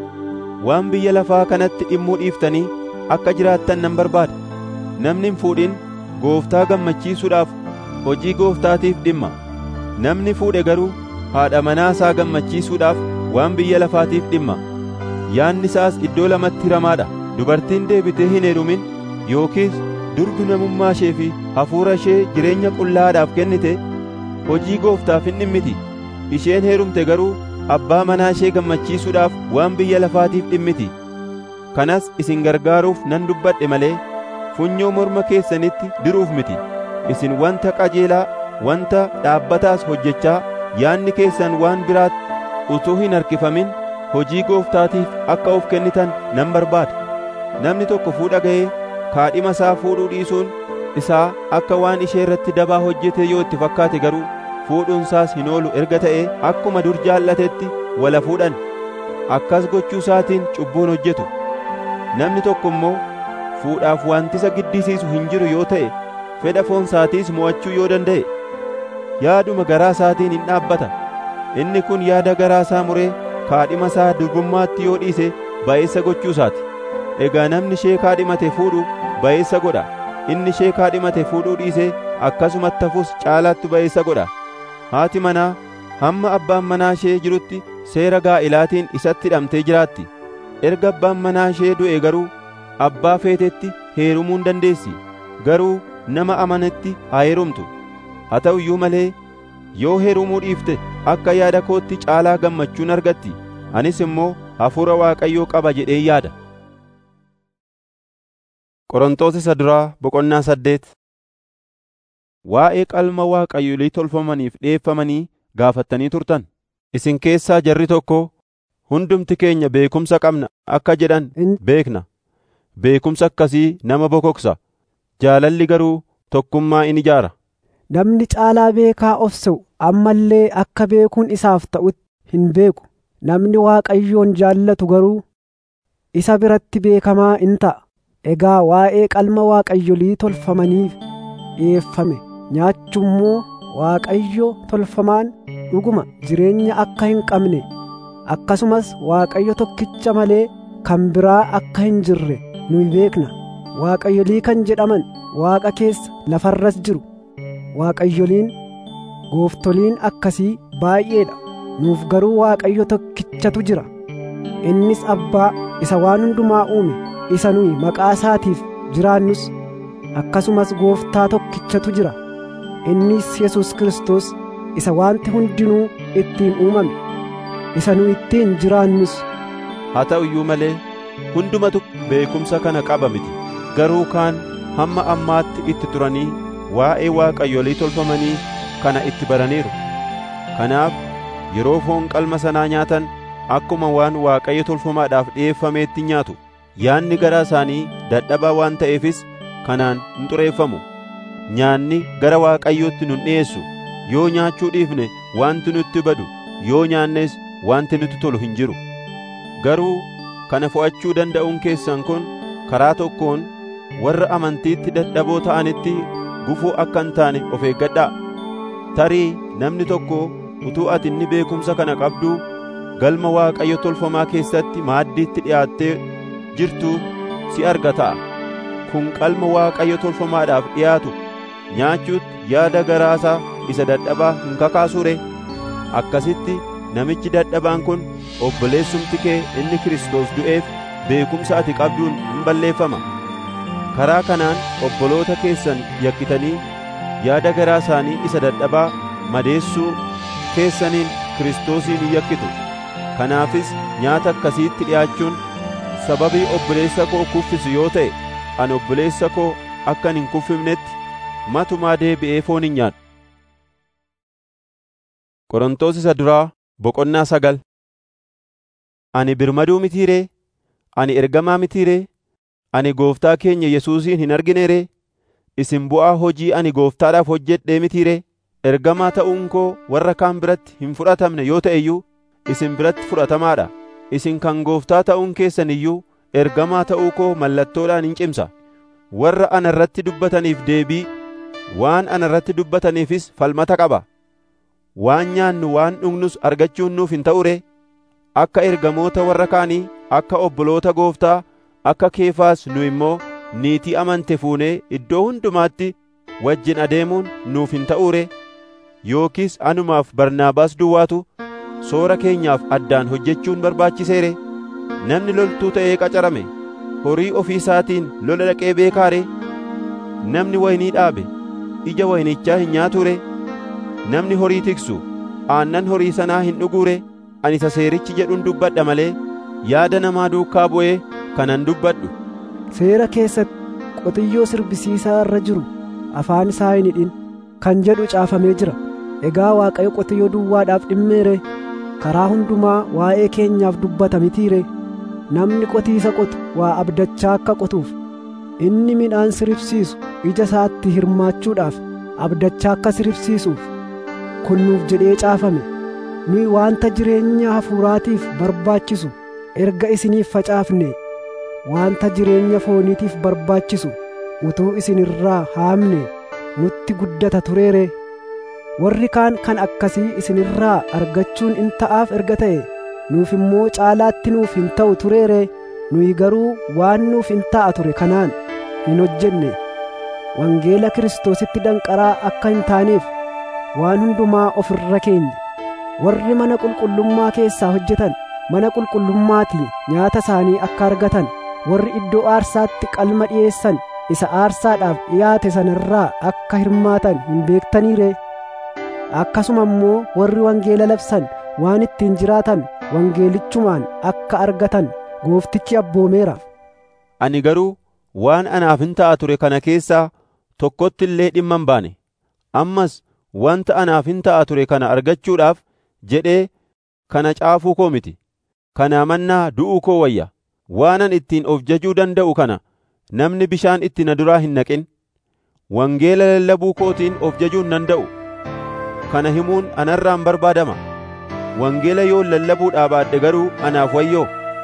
Waan biyya lafaa kanatti dhimmuu dhiiftanii akka jiraattan nan barbaada. Namni hin fuudhin gooftaa gammachiisuudhaaf hojii gooftaatiif dhimma. Namni fuudhe garuu haadha manaa isaa gammachiisuudhaaf waan biyya lafaatiif dhimma. Yaanni isaas iddoo lamatti hiramaadha. Dubartiin deebitee hin heerumin yookiis durbi namummaa ishee fi hafuura ishee jireenya qullaadhaaf kennite hojii gooftaaf hin dhimmiti. Isheen heerumte garuu abbaa manaa ishee gammachiisuudhaaf waan biyya lafaatiif dhimmiti. Kanas isin gargaaruuf nan dubbadhe malee funyoo morma keessanitti diruuf miti. Isin wanta qajeelaa, wanta dhaabbataas hojjechaa yaanni keessan waan biraatti utuu hin harkifamin hojii gooftaatiif akka of kennitan nan barbaada. Namni tokko fuudha ga'ee kaadhima isaa fuudhuu dhiisuun isaa akka waan ishee irratti dabaa hojjete yoo itti fakkaate garuu fuudhuunsaas hin oolu erga ta'ee akkuma dur jaallatetti wala fuudhan akkas gochuu isaatiin cubbuun hojjetu namni tokko immoo fuudhaaf wantisa giddisiisu hin jiru yoo ta'e fedha foon isaatiis mo'achuu yoo danda'e yaaduma garaa isaatiin hin dhaabbata inni kun yaada garaa isaa muree kaadhima isaa durbummaatti yoo dhiise ba'eessa gochuu isaati egaa namni ishee kaadhimate fuudhu ba'eessa godha inni ishee kaadhimate fuudhuu dhiise akkasumatti hafus caalaatti ba'eessa godha haati manaa hamma abbaan manaa ishee jirutti seera gaa'ilaatiin isatti hidhamtee jiraatti erga abbaan manaa ishee du'e garuu abbaa feetetti heerumuu hin dandeessi garuu nama amanetti haa heerumtu haa ta'u iyyuu malee yoo heerumuu dhiifte akka yaada kootti caalaa gammachuun argatti anis immoo hafuura waaqayyoo qaba jedhee yaada Qorontos isa duraa boqonnaa saddeet Waa'ee qalma waaqayyolii tolfamaniif dhi'eeffamanii gaafattanii turtan. Isin keessaa jarri tokko hundumti keenya beekumsa qabna akka jedhan beekna. Beekumsa akkasii nama bokoksa. Jaalalli garuu tokkummaa in ijaara. Namni caalaa beekaa of se'u amma illee akka beekuun isaaf ta'utti hin beeku. Namni Waaqayyoon jaallatu garuu isa biratti beekamaa in ta'a. Egaa waa'ee qalma waaqayyolii tolfamaniif dhi'eeffame nyaachummoo Waaqayyo tolfamaan dhuguma jireenya akka hin qabne akkasumas Waaqayyo tokkicha malee kan biraa akka hin jirre nuyi beekna. Waaqayyolii kan jedhaman Waaqa keessa lafarras jiru. Waaqayyoliin gooftoliin akkasii baay'eedha. Nuuf garuu Waaqayyo tokkichatu jira. Innis Abbaa isa waan hundumaa uume. isa nuyi maqaa isaatiif jiraannus akkasumas gooftaa tokkichatu jira innis Yesus Kiristoos isa wanti hundinuu ittiin uumame isa nu ittiin jiraannus haa ta'u iyyuu malee hundumatu beekumsa kana qaba miti garuu kaan hamma ammaatti itti turanii waa'ee waaqayyolii tolfamanii kana itti baraniiru kanaaf yeroo foon qalma sanaa nyaatan akkuma waan waaqayyo tolfamaadhaaf dhi'eeffameetti nyaatu yaanni garaa isaanii dadhabaa waan ta'eefis kanaan hin xureeffamu nyaanni gara waaqayyootti nun dhi'eessu yoo nyaachuu dhiifne wanti nutti badu yoo nyaannes wanti nutti tolu hin jiru garuu kana fo'achuu danda'uun keessan kun karaa tokkoon warra amantiitti dadhaboo ta'anitti gufuu akka hin taane of eeggadhaa tarii namni tokko utuu ati inni beekumsa kana qabduu galma waaqayyo tolfamaa keessatti maaddiitti dhi'aattee jirtu si arga ta'a kun qalma waaqayyo tolfamaadhaaf dhi'aatu nyaachuutti yaada garaasaa isa dadhabaa hin kakaasure akkasitti namichi dadhabaan kun obboleessumti kee inni Kiristoos du'eef beekumsa ati qabduun hin balleeffama karaa kanaan obboloota keessan yakkitanii yaada garaa isaanii isa dadhabaa madeessuu keessaniin Kiristoosiin hin yakkitu kanaafis nyaata akkasiitti dhi'aachuun sababii obboleessa koo kuffisu yoo ta'e ani obboleessa koo akkan hin kuffifnetti matumaa deebi'ee foon hin nyaadhu Qorontos isa duraa boqonnaa sagal Ani birmaduu mitiiree ani ergamaa mitiiree ani gooftaa keenya Yesuusin hin argineeree isin bu'aa hojii ani gooftaadhaaf hojjedhee mitiiree ergamaa ta'uun koo warra kaan biratti hin fudhatamne yoo ta'e iyyuu isin biratti fudhatamaadha isin kan gooftaa ta'uun keessan iyyuu ergamaa ta'uu koo mallattoodhaan hin cimsa warra ana irratti dubbataniif deebii waan ana irratti dubbataniifis falmata qaba waan nyaannu waan dhugnus argachuun nuuf hin ta'u ree akka ergamoota warra kaanii akka obboloota gooftaa akka keefaas nu immoo niitii amante fuunee iddoo hundumaatti wajjin adeemuun nuuf hin ta'u ree yookiis anumaaf barnaabaas duwwaatu soora keenyaaf addaan hojjechuun barbaachiseere namni loltuu ta'ee qacarame horii ofii isaatiin lola dhaqee beekaare namni waynii dhaabe ija waynichaa hin nyaature namni horii tiksu aannan horii sanaa hin dhuguure ani isa seerichi jedhuun dubbadha malee yaada namaa duukaa bu'ee kanan dubbadhu seera keessatti qotiyyoo sirbisiisaa irra jiru afaan isaa hin hidhin kan jedhu caafamee jira egaa waaqayyo qotiyyoo duwwaadhaaf dhimmeere karaa hundumaa waa'ee keenyaaf dubbata mitiire namni qotiisa qotu waa abdachaa akka qotuuf inni midhaan siribsiisu ija isaatti hirmaachuudhaaf abdachaa akka siribsiisuuf kun nuuf jedhee caafame nuyi waanta jireenya hafuuraatiif barbaachisu erga isiniif facaafne waanta jireenya fooniitiif barbaachisu utuu isin irraa haamne nutti guddata tureere warri kaan kan akkasii isinirraa argachuun in ta'aaf erga ta'e nuuf immoo caalaatti nuuf hin ta'u tureere nuyi garuu waan nuuf hin ta'a ture kanaan hin hojjenne wangeela kiristoositti danqaraa akka hin taaneef waan hundumaa of irra keenya warri mana qulqullummaa keessaa hojjetan mana qulqullummaatii nyaata isaanii akka argatan warri iddoo aarsaatti qalma dhi'eessan isa aarsaadhaaf dhiyaate sanarraa akka hirmaatan hin beektaniire akkasuma immoo warri wangeela labsan waan ittiin jiraatan wangeelichumaan akka argatan gooftichi abboomeera ani garuu waan anaaf hin ta'a ture kana keessaa tokkotti illee dhimma hin baane ammas wanta anaaf hin ta'a ture kana argachuudhaaf jedhee kana caafuu koo miti kanaa mannaa du'uu koo wayya waanan ittiin of jajuu danda'u kana namni bishaan itti na duraa hin naqin wangeela lallabuu kootiin of jajuu hin danda'u kana himuun anarraan barbaadama wangeela yoo lallabuudhaa baadhe garuu anaaf wayyoo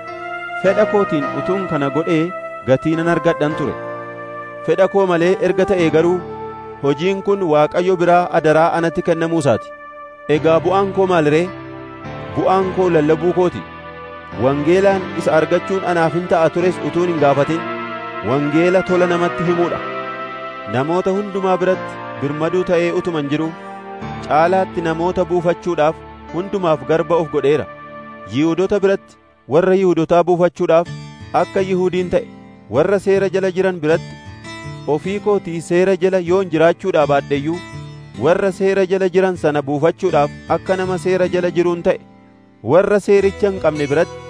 fedha kootiin utuun kana godhee gatii nan argadhan ture fedha koo malee erga ta'e garuu hojiin kun waaqayyo biraa adaraa anatti kennamuu isaati egaa bu'aan koo maal ree bu'aan koo lallabuu kooti wangeelaan isa argachuun anaaf hin ta'a tures utuun hin gaafatin wangeela tola namatti himuudha namoota hundumaa biratti birmaduu ta'ee utuman jiru caalaatti namoota buufachuudhaaf hundumaaf garba of godheera yihuudota biratti warra yihuudotaa buufachuudhaaf akka yihuudiin ta'e warra seera jala jiran biratti ofii kootii seera jala yoon jiraachuudhaa baadheyyuu warra seera jala jiran sana buufachuudhaaf akka nama seera jala jiruun ta'e warra seericha hin qabne biratti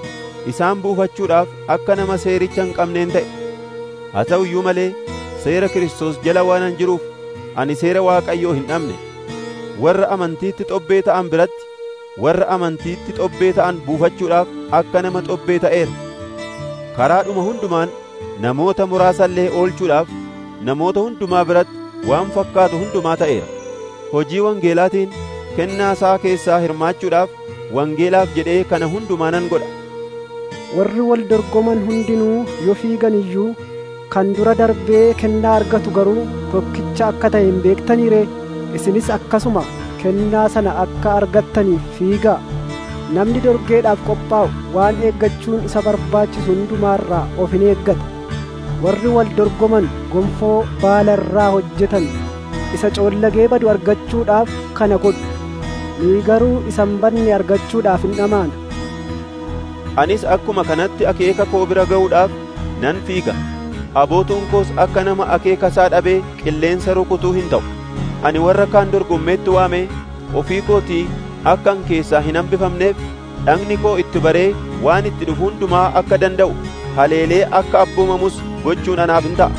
isaan buufachuudhaaf akka nama seericha hin qabneen ta'e haa ta'u iyyuu malee seera Kiristoos jala waanan jiruuf ani seera Waaqayyoo hin dhabne warra amantiitti xobbee ta'an biratti warra amantiitti xobbee ta'an buufachuudhaaf akka nama xobbee ta'eera karaadhuma hundumaan namoota muraasa illee oolchuudhaaf namoota hundumaa biratti waan fakkaatu hundumaa ta'eera hojii wangeelaatiin kennaa isaa keessaa hirmaachuudhaaf wangeelaaf jedhee kana hundumaa nan godha warri wal dorgoman hundinuu yoo fiigan iyyuu kan dura darbee kennaa argatu garuu tokkicha akka ta'e hin beektanii ree isinis akkasuma kennaa sana akka argattaniif fiigaa namni dorgeedhaaf qophaa'u waan eeggachuun isa barbaachisu hundumaarraa of hin eeggata warri wal dorgoman gonfoo baala irraa hojjetan isa coollagee badu argachuudhaaf kana godhu nuyi garuu isa hin badne argachuudhaaf hin dhamaana anis akkuma kanatti akeeka koo bira ga'uudhaaf nan fiiga abootuun koos akka nama akeeka isaa dhabee qilleensa rukutuu hin ta'u ani warra kaan dorgommeetti waame ofii kootii akkan keessaa hin hambifamneef dhagni koo itti baree waan itti dhufu hundumaa akka danda'u haleelee akka abboomamus gochuun anaaf hin ta'a.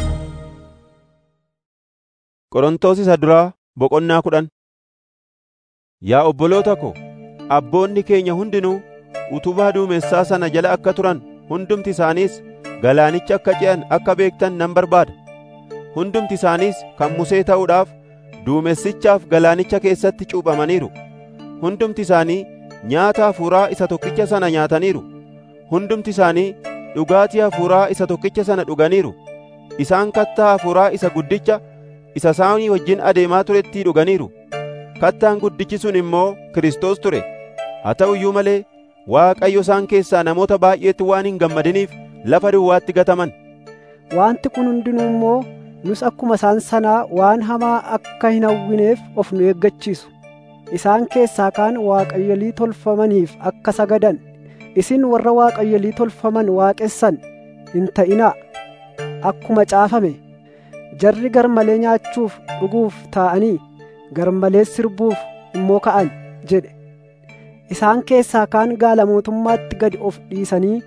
Qorontoos isa duraa boqonnaa kudhan Yaa obboloota ko, abboonni keenya hundinuu utubaa duumessaa sana jala akka turan hundumti isaaniis galaanicha akka ce'an akka beektan nan barbaada. Hundumti isaaniis kan Musee ta'uudhaaf duumessichaaf galaanicha keessatti cuuphamaniiru. Hundumti isaanii nyaata hafuuraa isa tokkicha sana nyaataniiru. Hundumti isaanii dhugaatii hafuuraa isa tokkicha sana dhuganiiru. Isaan kattaa hafuuraa isa guddicha isa isaanii wajjin adeemaa turettii dhuganiiru. Kattaan guddichi sun immoo Kiristoos ture. Haa ta'u iyyuu malee Waaqayyo isaan keessaa namoota baay'eetti waan hin gammadiniif lafa duwwaatti gataman. Wanti kun hundinuu immoo nus akkuma isaan sanaa waan hamaa akka hin hawwineef of nu eeggachiisu. Isaan keessaa kaan waaqayyolii tolfamaniif akka sagadan, isin warra waaqayyolii tolfaman waaqessan hin ta'inaa. Akkuma caafame, jarri garmalee nyaachuuf dhuguuf taa'anii garmalee sirbuuf immoo ka'an jedhe. Isaan keessaa kaan gaala mootummaatti gadi of dhiisanii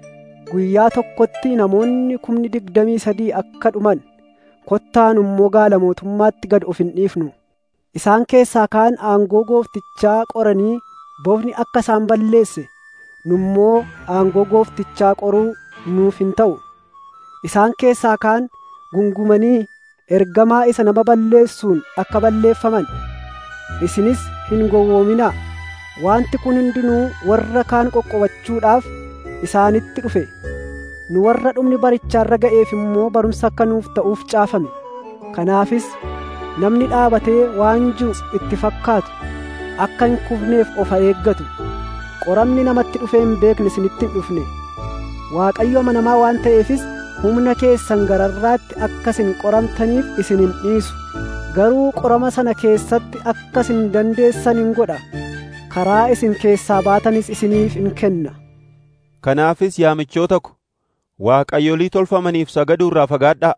guyyaa tokkotti namoonni kumni digdamii sadii akka dhuman kottaan immoo gaala mootummaatti gad of hin dhiifnu. Isaan keessaa kaan aangoo gooftichaa qoranii bofni akka isaan balleesse nu immoo aangoo gooftichaa qoruu nuuf hin ta'u. Isaan keessaa kaan gungumanii ergamaa isa nama balleessuun akka balleeffaman. Isinis hin gowwoominaa. Wanti kun hundinuu warra kaan qoqqobachuudhaaf isaanitti dhufe. Nu warra dhumni barichaarra ga'eef immoo barumsa akka nuuf ta'uuf caafame. Kanaafis namni dhaabatee waan jiru itti fakkaatu akka hin kufneef of haa eeggatu. Qoramni namatti dhufee hin beekne isinitti hin dhufne. Waaqayyo amanamaa waan ta'eefis humna keessan gararraatti akka isin qoramtaniif isin hin dhiisu. Garuu qorama sana keessatti akka isin dandeessan hin godha. Karaa isin keessaa baatanis isiniif hin kenna. Kanaafis yaa michoota ko, waaqayyolii tolfamaniif sagaduu irraa fagaadhaa.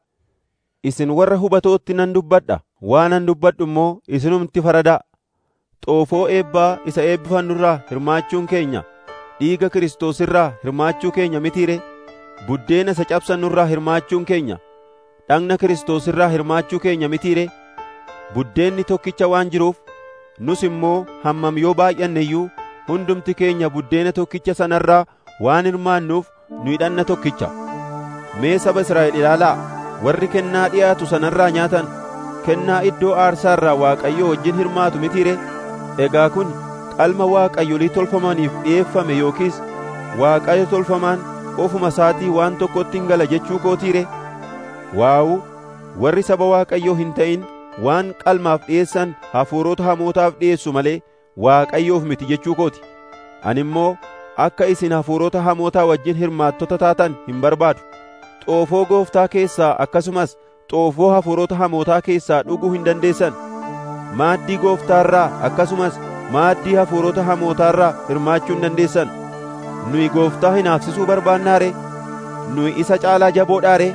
Isin warra hubatootti nan dubbadha, waanan dubbadhu immoo isinumti faradaa. Xoofoo eebbaa isa eebbifannu irraa hirmaachuun keenya, dhiiga Kiristoos irraa hirmaachuu keenya mitiire, buddeena isa cabsannu irraa hirmaachuun keenya, dhagna Kiristoos irraa hirmaachuu keenya mitiire, buddeenni tokkicha waan jiruuf, nus immoo hammam yoo baay'anne iyyuu hundumti keenya buddeena tokkicha sanarraa waan hirmaannuuf nu hidhanna tokkicha. Mee saba Israa'el ilaalaa warri kennaa dhiyaatu sanarraa nyaatan kennaa iddoo aarsaa irraa Waaqayyoo wajjin hirmaatu mitiire egaa kun qalma Waaqayyolii tolfamaniif dhi'eeffame yookiis Waaqayyo tolfamaan ofuma isaatii waan tokkotti hin gala jechuu kootiire waawu warri saba Waaqayyoo hin ta'in waan qalmaaf dhi'eessan hafuurota hamootaaf dhi'eessu malee Waaqayyoof miti jechuu kooti ani immoo akka isin hafuurota hamootaa wajjin hirmaattota taatan hin barbaadu xoofoo gooftaa keessaa akkasumas xoofoo hafuurota hamootaa keessaa dhuguu hin dandeessan maaddii gooftaarraa akkasumas maaddii hafuurota hamootaarraa hirmaachuu hin dandeessan nuyi gooftaa hinaafsisuu barbaannaare nuyi isa caalaa jaboodhaare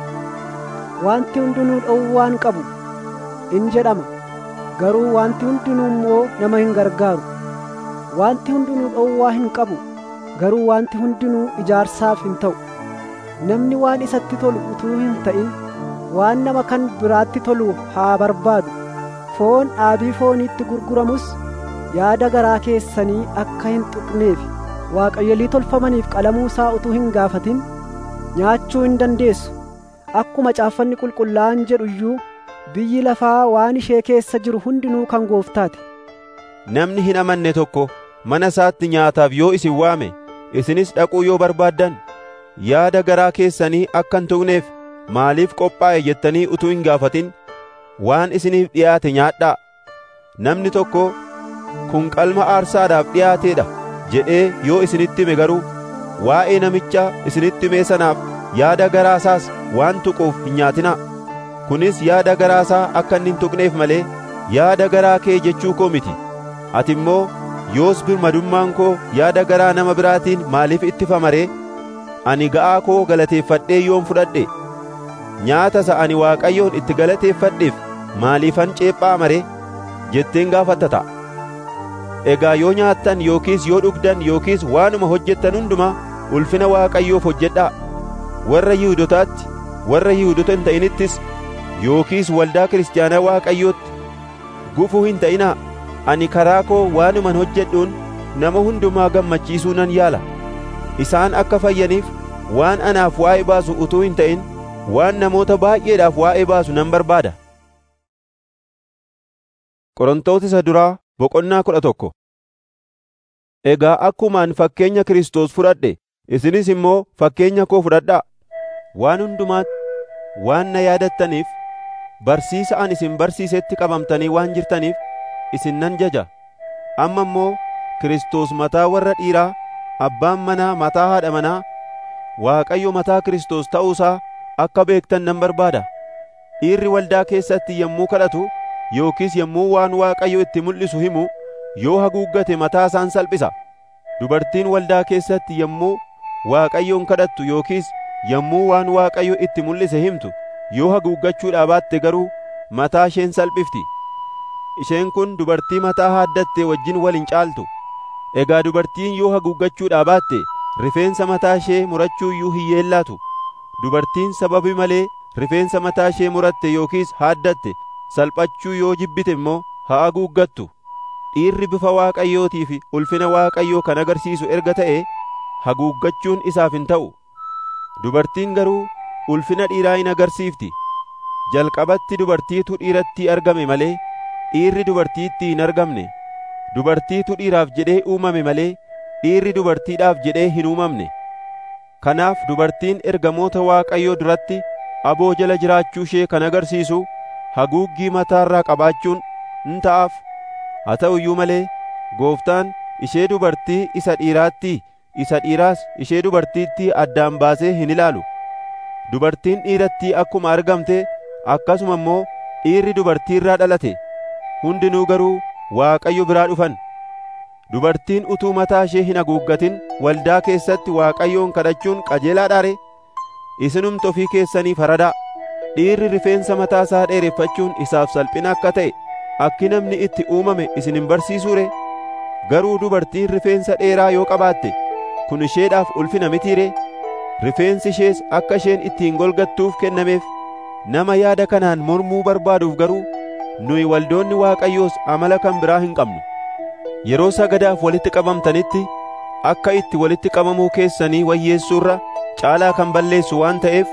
Wanti hundinuu dhowwaan qabu in jedhama garuu wanti hundinuu immoo nama hin gargaaru wanti hundinuu dhowwaa hin qabu garuu wanti hundinuu ijaarsaaf hin ta'u namni waan isatti tolu utuu hin ta'in waan nama kan biraatti tolu haa barbaadu foon dhaabii fooniitti gurguramus yaada garaa keessanii akka hin tuqneef waaqayyolii tolfamaniif qalamuu isaa utuu hin gaafatin nyaachuu hin dandeessu akkuma caaffanni qulqullaa'an jedhu iyyuu biyyi lafaa waan ishee keessa jiru hundinuu kan gooftaati namni hin amanne tokko mana isaatti nyaataaf yoo isin waame isinis dhaquu yoo barbaaddan yaada garaa keessanii akka hin tuqneef maaliif qophaa'e jettanii utuu hin gaafatin waan isiniif dhiyaate nyaadhaa namni tokko kun qalma aarsaadhaaf dhiyaateedha jedhee yoo isinitti hime garuu waa'ee namicha isinitti himee sanaaf yaada garaasaas waan tuquuf hin nyaatinaa kunis yaada garaasaa akka inni hin tuqneef malee yaada garaa kee jechuu koo miti ati immoo yoos birmadummaan koo yaada garaa nama biraatiin maaliif ittifama ree ani ga'aa koo galateeffadhee yoon fudhadhe nyaata isa ani waaqayyoon itti galateeffadheef maaliifan ceephaa mare jetteen gaafatta ta'a egaa yoo nyaattan yookiis yoo dhugdan yookiis waanuma hojjettan hundumaa ulfina waaqayyoof hojjedhaa warra yihudotaatti warra yihudota hin ta'inittis yookiis waldaa kiristaanaa waaqayyootti gufuu hin ta'inaa ani karaa koo waanuman hojjedhuun nama hundumaa gammachiisuu nan yaala isaan akka fayyaniif waan anaaf waa'ee baasu utuu hin ta'in waan namoota baay'eedhaaf waa'ee baasu nan barbaada Qorontoota isa duraa boqonnaa kudha tokko Egaa akkumaan fakkeenya Kiristoos fudhadhe isinis immoo fakkeenya koo fudhadhaa waan hundumaatti waan na yaadattaniif barsiisa ani isin barsiisetti qabamtanii waan jirtaniif isin nan jaja amma immoo Kiristoos mataa warra dhiiraa abbaan manaa mataa haadha manaa Waaqayyo mataa Kiristoos ta'uusaa akka beektan nan barbaada dhiirri waldaa keessatti yommuu kadhatu yookiis yommuu waan Waaqayyo itti mul'isu himu yoo haguuggate mataa isaan salphisa dubartiin waldaa keessatti yommuu Waaqayyoon kadhattu yookiis yommuu waan Waaqayyo itti mul'ise himtu yoo haguuggachuudhaa baatte garuu mataa isheen salphifti isheen kun dubartii mataa haaddatte wajjin wal hin caaltu egaa dubartiin yoo haguuggachuudhaa baatte rifeensa mataa ishee murachuu iyyuu hin yeellaatu dubartiin sababii malee rifeensa mataa ishee muratte yookiis haaddatte salphachuu yoo jibbite immoo haa haguuggattu dhiirri bifa waaqayyootii fi ulfina waaqayyoo kan agarsiisu erga ta'e haguuggachuun isaaf hin ta'u dubartiin garuu ulfina dhiiraa hin agarsiifti jalqabatti dubartiitu dhiiratti argame malee dhiirri dubartiitti hin argamne dubartiitu dhiiraaf jedhee uumame malee dhiirri dubartiidhaaf jedhee hin uumamne kanaaf dubartiin ergamoota waaqayyoo duratti aboo jala jiraachuu ishee kan agarsiisu haguuggii mataarraa qabaachuun in ta'aaf haa ta'u iyyuu malee gooftaan ishee dubartii isa dhiiraatti isa dhiiraas ishee dubartiitti addaan baasee hin ilaalu dubartiin dhiiratti akkuma argamte akkasuma immoo dhiirri dubartiirraa dhalate hundinuu garuu waaqayyo biraa dhufan dubartiin utuu mataa ishee hin haguuggatin waldaa keessatti waaqayyoon kadhachuun qajeelaadhaa ree isinumti ofii keessanii faradaa dhiirri rifeensa mataa isaa dheereffachuun isaaf salphina akka ta'e akki namni itti uumame isin hin barsiisuu ree garuu dubartiin rifeensa dheeraa yoo qabaatte kun isheedhaaf ulfina mitii ree rifeensi ishees akka isheen ittiin golgattuuf kennameef nama yaada kanaan mormuu barbaaduuf garuu nuyi waldoonni waaqayyoos amala kan biraa hin qabnu yeroo sagadaaf walitti qabamtanitti akka itti walitti qabamuu keessanii wayyeessuurra caalaa kan balleessu waan ta'eef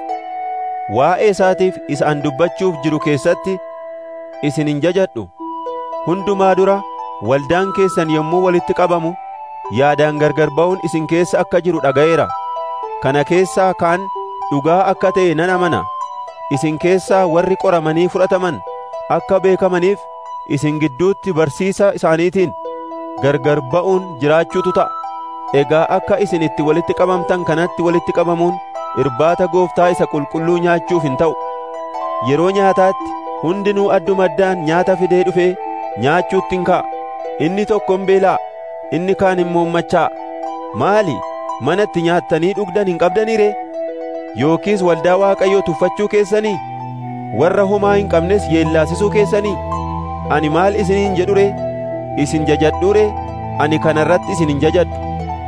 waa'ee isaatiif isa an dubbachuuf jiru keessatti isin hin jajadhu hundumaa dura waldaan keessan yommuu walitti qabamu yaadaan gargar ba'uun isin keessa akka jiru dhaga'eera kana keessaa kaan dhugaa akka ta'e nan amana isin keessaa warri qoramanii fudhataman akka beekamaniif isin gidduutti barsiisa isaaniitiin gargar ba'uun jiraachuutu ta'a egaa akka isin itti walitti qabamtan kanatti walitti qabamuun irbaata gooftaa isa qulqulluu nyaachuuf hin ta'u yeroo nyaataatti hundinuu adduma addaan nyaata fidee dhufee nyaachuutti hin ka'a inni tokko hin beelaa inni kaan immoo macha'a maali manatti nyaattanii dhugdan hin qabdanii ree yookiis waldaa waaqayyoo tuffachuu keessanii warra homaa hin qabnes yeellaasisuu keessanii ani maal isiniin jedhu ree isin jajadhu ree ani kana irratti isin hin jajadhu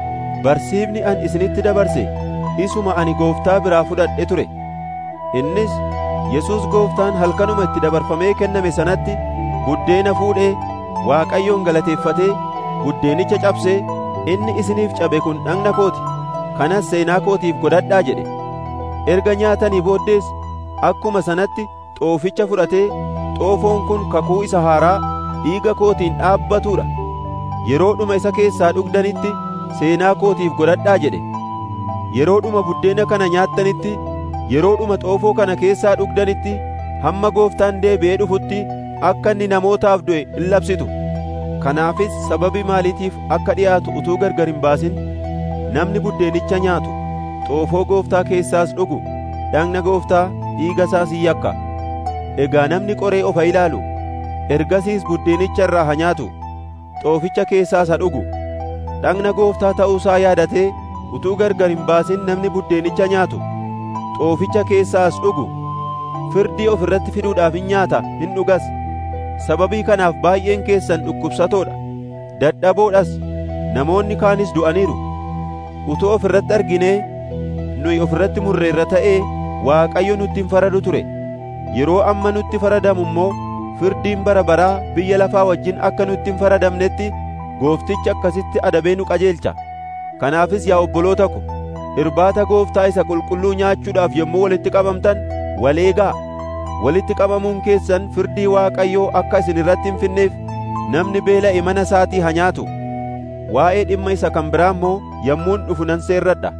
barsiifni ani isinitti dabarse isuma ani gooftaa biraa fudhadhe ture innis yesus gooftaan halkanuma itti dabarfamee kenname sanatti buddeena fuudhee waaqayyoon galateeffatee buddeenicha cabsee inni isiniif cabe kun dhagna kooti kanas seenaa kootiif godhadhaa jedhe erga nyaatanii booddees akkuma sanatti xooficha fudhatee xoofoon kun kakuu isa haaraa dhiiga kootiin dhaabbatuudha yeroodhuma isa keessaa dhugdanitti seenaa kootiif godhadhaa jedhe yeroodhuma buddeena kana nyaattanitti yeroodhuma xoofoo kana keessaa dhugdanitti hamma gooftaan deebi'ee dhufutti akka inni namootaaf du'e in labsitu kanaafis sababii maaliitiif akka dhi'aatu utuu gargar hin baasin namni buddeenicha nyaatu xoofoo gooftaa keessaas dhugu dhagna gooftaa dhiiga isaas hin yakka egaa namni qoree of ilaalu ergasiis buddeenicha irraa haa nyaatu xooficha keessaas haa dhugu dhagna gooftaa ta'uusaa yaadatee utuu gargar hin baasin namni buddeenicha nyaatu xooficha keessaas dhugu firdii of irratti fiduudhaaf hin nyaata hin dhugas sababii kanaaf baay'een keessan dhukkubsatoodha dadhaboodhas namoonni kaanis du'aniiru utuu of irratti arginee nuyi of irratti murreerra ta'ee waaqayyo nutti hin faradu ture yeroo amma nutti faradamu immoo firdiin bara baraa biyya lafaa wajjin akka nutti hin faradamnetti gooftichi akkasitti adabee nu qajeelcha kanaafis yaa obboloota ko irbaata gooftaa isa qulqulluu nyaachuudhaaf yommuu walitti qabamtan waleegaa walitti qabamuun keessan firdii waaqayyoo akka isin irratti hin finneef namni beela'e mana isaatii haa nyaatu waa'ee dhimma isa kan biraa immoo yommuun dhufu nan seerradha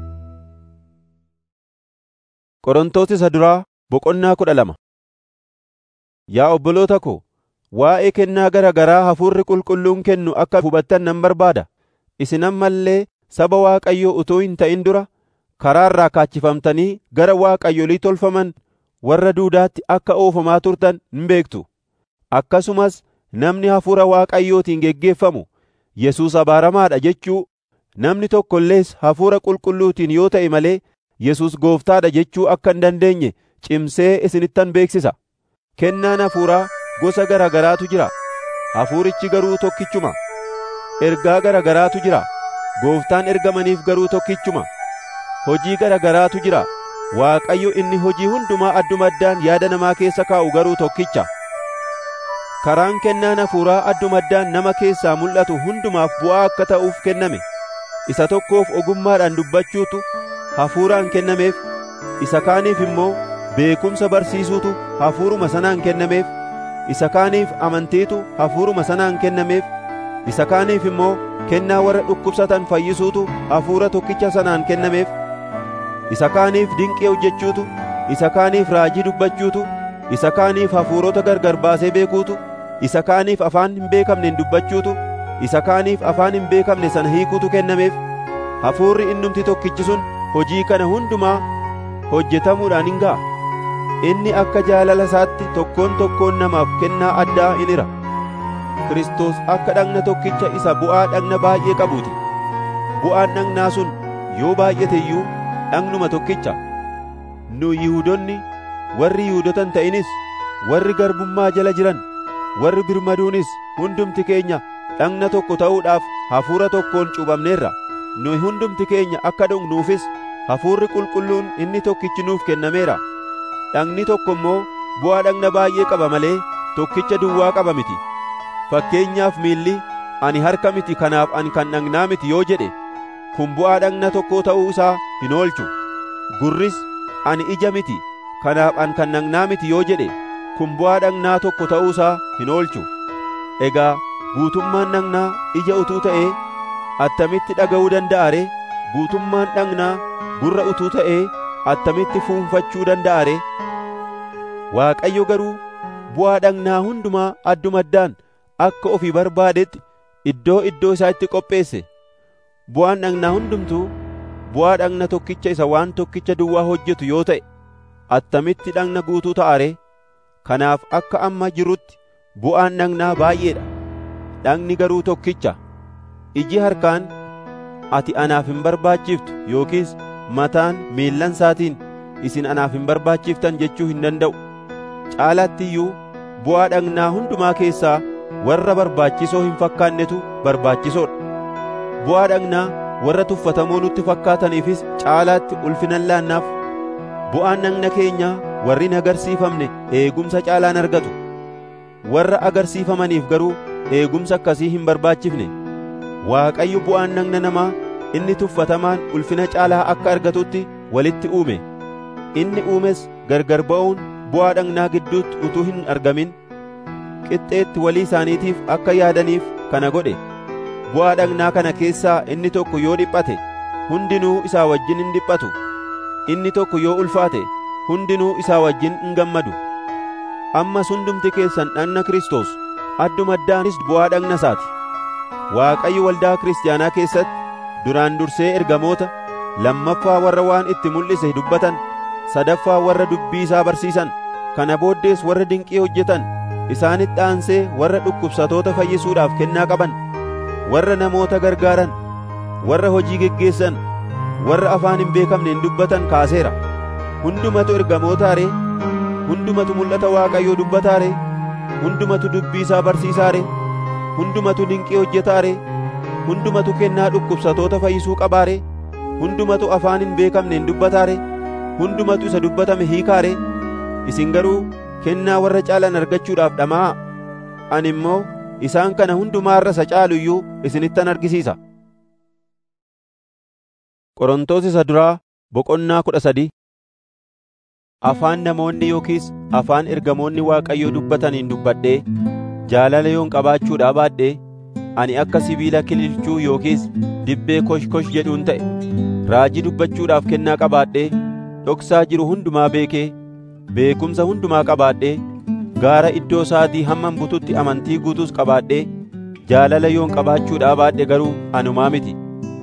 Qorontoos isa duraa boqonnaa kudha lama Yaa obboloota ko waa'ee kennaa gara garaa hafuurri qulqulluun kennu akka hubattan nan barbaada isin amma illee saba waaqayyoo utuu hin ta'in dura karaa irraa kaachifamtanii gara waaqayyolii tolfaman warra duudaatti akka oofamaa turtan hin beektu akkasumas namni hafuura waaqayyootiin geggeeffamu Yesuus abaaramaadha jechuu namni tokko illees hafuura qulqulluutiin yoo ta'e malee Yesuus gooftaadha jechuu akka hin dandeenye cimsee isinittan beeksisa kennaan hafuuraa gosa gara garaatu jira hafuurichi garuu tokkichuma ergaa gara garaatu jira gooftaan ergamaniif garuu tokkichuma hojii gara garaatu jira Waaqayyo inni hojii hundumaa adduma addaan yaada namaa keessa kaa'u garuu tokkicha. Karaan kennaan hafuuraa adduma addaan nama keessaa mul'atu hundumaaf bu'aa akka ta'uuf kenname. Isa tokkoof ogummaadhaan dubbachuutu hafuuraan kennameef, isa kaaniif immoo beekumsa barsiisuutu hafuuruma sanaan kennameef, isa kaaniif amantiitu hafuuruma sanaan kennameef, isa kaaniif immoo kennaa warra dhukkubsatan fayyisuutu hafuura tokkicha sanaan kennameef. isa kaaniif dinqii hojjechuutu isa kaaniif raajii dubbachuutu isa kaaniif hafuurota gargar baasee beekuutu isa kaaniif afaan hin beekamneen dubbachuutu isa kaaniif afaan hin beekamne sana hiikuutu kennameef hafuurri innumti tokkichi sun hojii kana hundumaa hojjetamuudhaan hin ga'a inni akka jaalala isaatti tokkoon tokkoon namaaf kennaa addaa in hira Kiristoos akka dhagna tokkicha isa bu'aa dhagna baay'ee qabuuti bu'aan dhagnaa sun yoo baay'ate iyyuu dhagnuma tokkicha nu yihuudonni warri yihuudota hin ta'inis warri garbummaa jala jiran warri birmaduunis hundumti keenya dhagna tokko ta'uudhaaf hafuura tokkoon cuuphamneerra nu hundumti keenya akka dhugnuufis hafuurri qulqulluun inni tokkichi nuuf kennameera dhagni tokko immoo bu'aa dhagna baay'ee qaba malee tokkicha duwwaa qaba miti fakkeenyaaf miilli ani harka miti kanaaf ani kan dhagnaa miti yoo jedhe kun bu'aa dhagna tokkoo ta'uu isaa hin oolchu gurris ani ija miti kanaaf an kan dhagnaa miti yoo jedhe kun bu'aa dhagnaa tokko ta'uu isaa hin oolchu egaa guutummaan dhagnaa ija utuu ta'ee attamitti dhaga'uu danda'a ree guutummaan dhagnaa gurra utuu ta'ee attamitti fuunfachuu danda'a ree waaqayyo garuu bu'aa dhagnaa hundumaa adduma addaan akka ofii barbaadetti iddoo iddoo isaa itti qopheesse bu'aan dhagnaa hundumtuu bu'aa dhagna tokkicha isa waan tokkicha duwwaa hojjetu yoo ta'e attamitti dhagna guutuu ta'a ree kanaaf akka amma jirutti bu'aan dhagnaa baay'eedha dhagni garuu tokkicha iji harkaan ati anaaf hin barbaachiftu yookiis mataan miillan isaatiin isin anaaf hin barbaachiftan jechuu hin danda'u caalaatti iyyuu bu'aa dhagnaa hundumaa keessaa warra barbaachisoo hin fakkaannetu barbaachisoodha bu'aa dhagnaa warra tuffatamoo nutti fakkaataniifis caalaatti ulfinan laannaaf bu'aan dhagna keenyaa warri hin agarsiifamne eegumsa caalaan argatu warra agarsiifamaniif garuu eegumsa akkasii hin barbaachifne waaqayyo bu'aan dhagna namaa inni tuffatamaan ulfina caalaa akka argatutti walitti uume inni uumes gargar ba'uun bu'aa dhagnaa gidduutti utuu hin argamin qixxeetti walii isaaniitiif akka yaadaniif kana godhe bu'aa dhagnaa kana keessaa inni tokko yoo dhiphate hundinuu isaa wajjin hin dhiphatu inni tokko yoo ulfaate hundinuu isaa wajjin hin gammadu ammas hundumti keessan dhagna Kiristoos adduma addaanis bu'aa dhagna isaati Waaqayyo waldaa kiristaanaa keessatti duraan dursee ergamoota lammaffaa warra waan itti mul'ise dubbatan sadaffaa warra dubbii isaa barsiisan kana booddees warra dinqii hojjetan isaanitti aansee warra dhukkubsatoota fayyisuudhaaf kennaa qaban warra namoota gargaaran warra hojii geggeessan warra afaan hin beekamneen dubbatan kaaseera hundumatu ergamootaare hundumatu mul'ata waaqayyoo dubbataare hundumatu dubbii isaa barsiisaare hundumatu dinqii hojjetaare hundumatu kennaa dhukkubsatoota fayyisuu qabaare hundumatu afaan hin beekamneen dubbataare hundumatu isa dubbatame hiikaare isin garuu kennaa warra caalan argachuudhaaf dhamaa'a ani immoo isaan kana hundumaarra isa caalu iyyuu isinittan argisiisa Qorontos isa duraa boqonnaa kudha sadii afaan namoonni yookiis afaan ergamoonni Waaqayyoo dubbataniin dubbadhee jaalala yoon qabaachuudhaa baadhee ani akka sibiila kililchuu yookiis dibbee kosh-kosh jedhuun ta'e raajii dubbachuudhaaf kennaa qabaadhee dhoksaa jiru hundumaa beekee beekumsa hundumaa qabaadhee gaara iddoo isaatii hamman bututti amantii guutuus qabaadhee jaalala yoon qabaachuudhaa baadhe garuu anumaa miti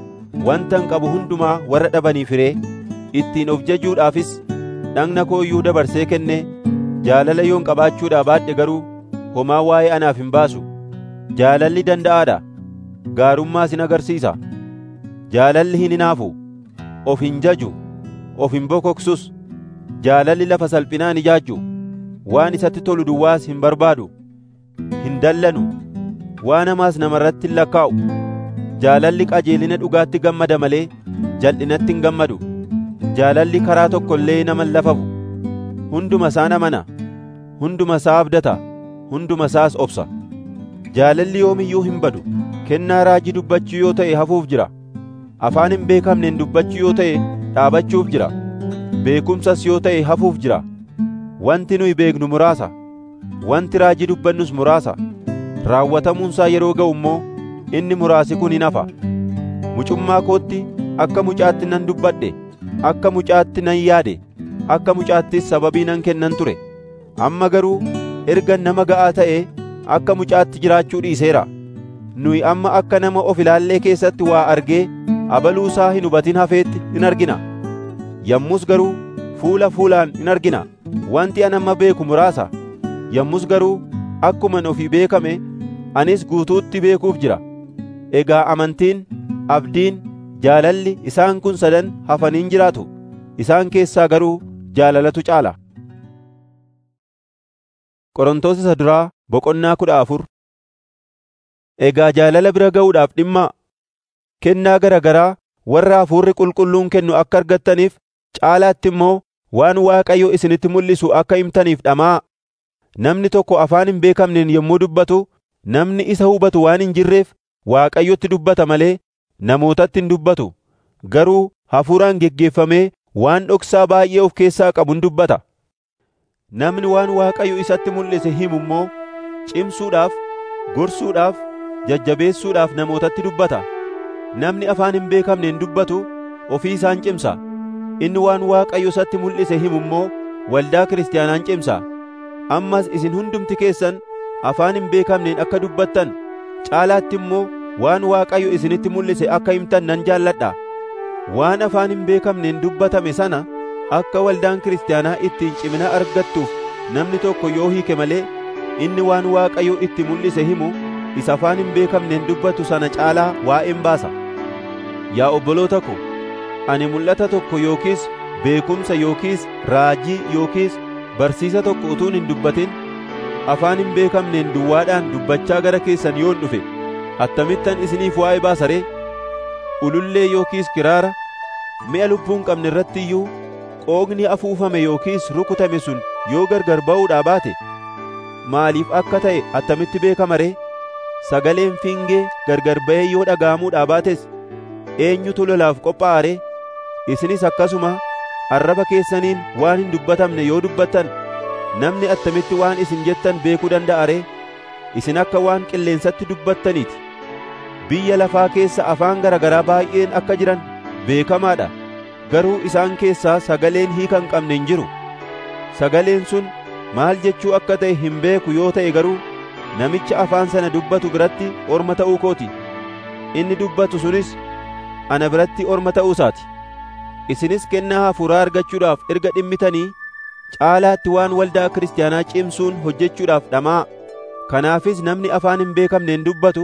wantan qabu hundumaa warra dhabaniif hiree ittiin of jajuudhaafis dhagna koo iyyuu dabarsee kenne jaalala yoon qabaachuudhaa baadhe garuu homaa waa'ee anaaf hin baasu jaalalli danda'aadha gaarummaas hin agarsiisa jaalalli hin hinaafu of hin jaju of hin bokoksus jaalalli lafa salphinaan ijaajju waan isatti tolu duwwaas hin barbaadu hin dallanu waan hamaas namarratti hin lakkaa'u jaalalli qajeelina dhugaatti gammada malee jal'inatti hin gammadu jaalalli karaa tokko illee nama hin lafafu hunduma isaa amana hunduma isaa abdata hunduma isaas obsa jaalalli yoomiyyuu hin badu kennaa raajii dubbachuu yoo ta'e hafuuf jira afaan hin beekamneen dubbachuu yoo ta'e dhaabachuuf jira beekumsas yoo ta'e hafuuf jira wanti nuyi beeknu muraasa wanti raajii dubbannus muraasa raawwatamuunsaa yeroo ga'u immoo inni muraasi kun hin hafa mucummaa kootti akka mucaatti nan dubbadhe akka mucaatti nan yaade akka mucaattis sababii nan kennan ture amma garuu erga nama ga'aa ta'ee akka mucaatti jiraachuu dhiiseera nuyi amma akka nama of ilaallee keessatti waa argee abaluusaa hin hubatin hafeetti in argina yommus garuu fuula fuulaan in argina wanti an amma beeku muraasa yommus garuu akkuman ofii beekame anis guutuutti beekuuf jira egaa amantiin abdiin jaalalli isaan kun sadan hafaniin jiraatu isaan keessaa garuu jaalalatu caala Qorontos isa duraa boqonnaa kudha afur Egaa jaalala bira ga'uudhaaf dhimma kennaa gara garaa warra hafuurri qulqulluun kennu akka argattaniif caalaatti immoo waan Waaqayyo isinitti mul'isu akka himtaniif dhamaa namni tokko afaan hin beekamneen yommuu dubbatu namni isa hubatu waan hin jirreef Waaqayyotti dubbata malee namootatti hin dubbatu garuu hafuuraan geggeeffamee waan dhoksaa baay'ee of keessaa qabuun dubbata namni waan Waaqayyo isatti mul'ise himu immoo cimsuudhaaf gorsuudhaaf jajjabeessuudhaaf namootatti dubbata namni afaan hin beekamneen dubbatu ofii isaan cimsa inni waan Waaqayyo isatti mul'ise himu immoo waldaa kiristaanaan cimsa ammas isin hundumti keessan afaan hin beekamneen akka dubbattan caalaatti immoo waan Waaqayyo isinitti mul'ise akka himtan nan jaalladha waan afaan hin beekamneen dubbatame sana akka waldaan kiristaanaa ittiin cimina argattuuf namni tokko yoo hiike malee inni waan Waaqayyo itti mul'ise himu isa afaan hin beekamneen dubbatu sana caalaa waa'een baasa yaa obboloota ko ani mul'ata tokko yookiis beekumsa yookiis raajii yookiis barsiisa tokko utuun hin dubbatin afaan hin beekamneen duwwaadhaan dubbachaa gara keessan yoon dhufe attamittan isiniif waa'ee baasa ree ulullee yookiis kiraara mi'a lubbuu hin qabne irratti iyyuu qooqni afuufame yookiis rukutame sun yoo gargar ba'uudhaa baate maaliif akka ta'e attamitti beekama ree sagaleen fiingee gargar ba'ee yoo dhaga'amuudhaa baates eenyutu lolaaf qophaa'a ree isinis akkasuma arraba keessaniin waan hin dubbatamne yoo dubbattan namni attamitti waan isin jettan beekuu danda'a ree isin akka waan qilleensatti dubbattaniiti biyya lafaa keessa afaan garagaraa baay'een akka jiran beekamaadha garuu isaan keessaa sagaleen hiika hin qabne hin jiru sagaleen sun maal jechuu akka ta'e hin beeku yoo ta'e garuu namicha afaan sana dubbatu biratti orma ta'uu kooti inni dubbatu sunis ana biratti orma ta'uu isaati isinis kennaa hafuuraa argachuudhaaf erga dhimmitanii caalaatti waan waldaa kiristaanaa cimsuun hojjechuudhaaf dhamaa kanaafis namni afaan hin beekamneen dubbatu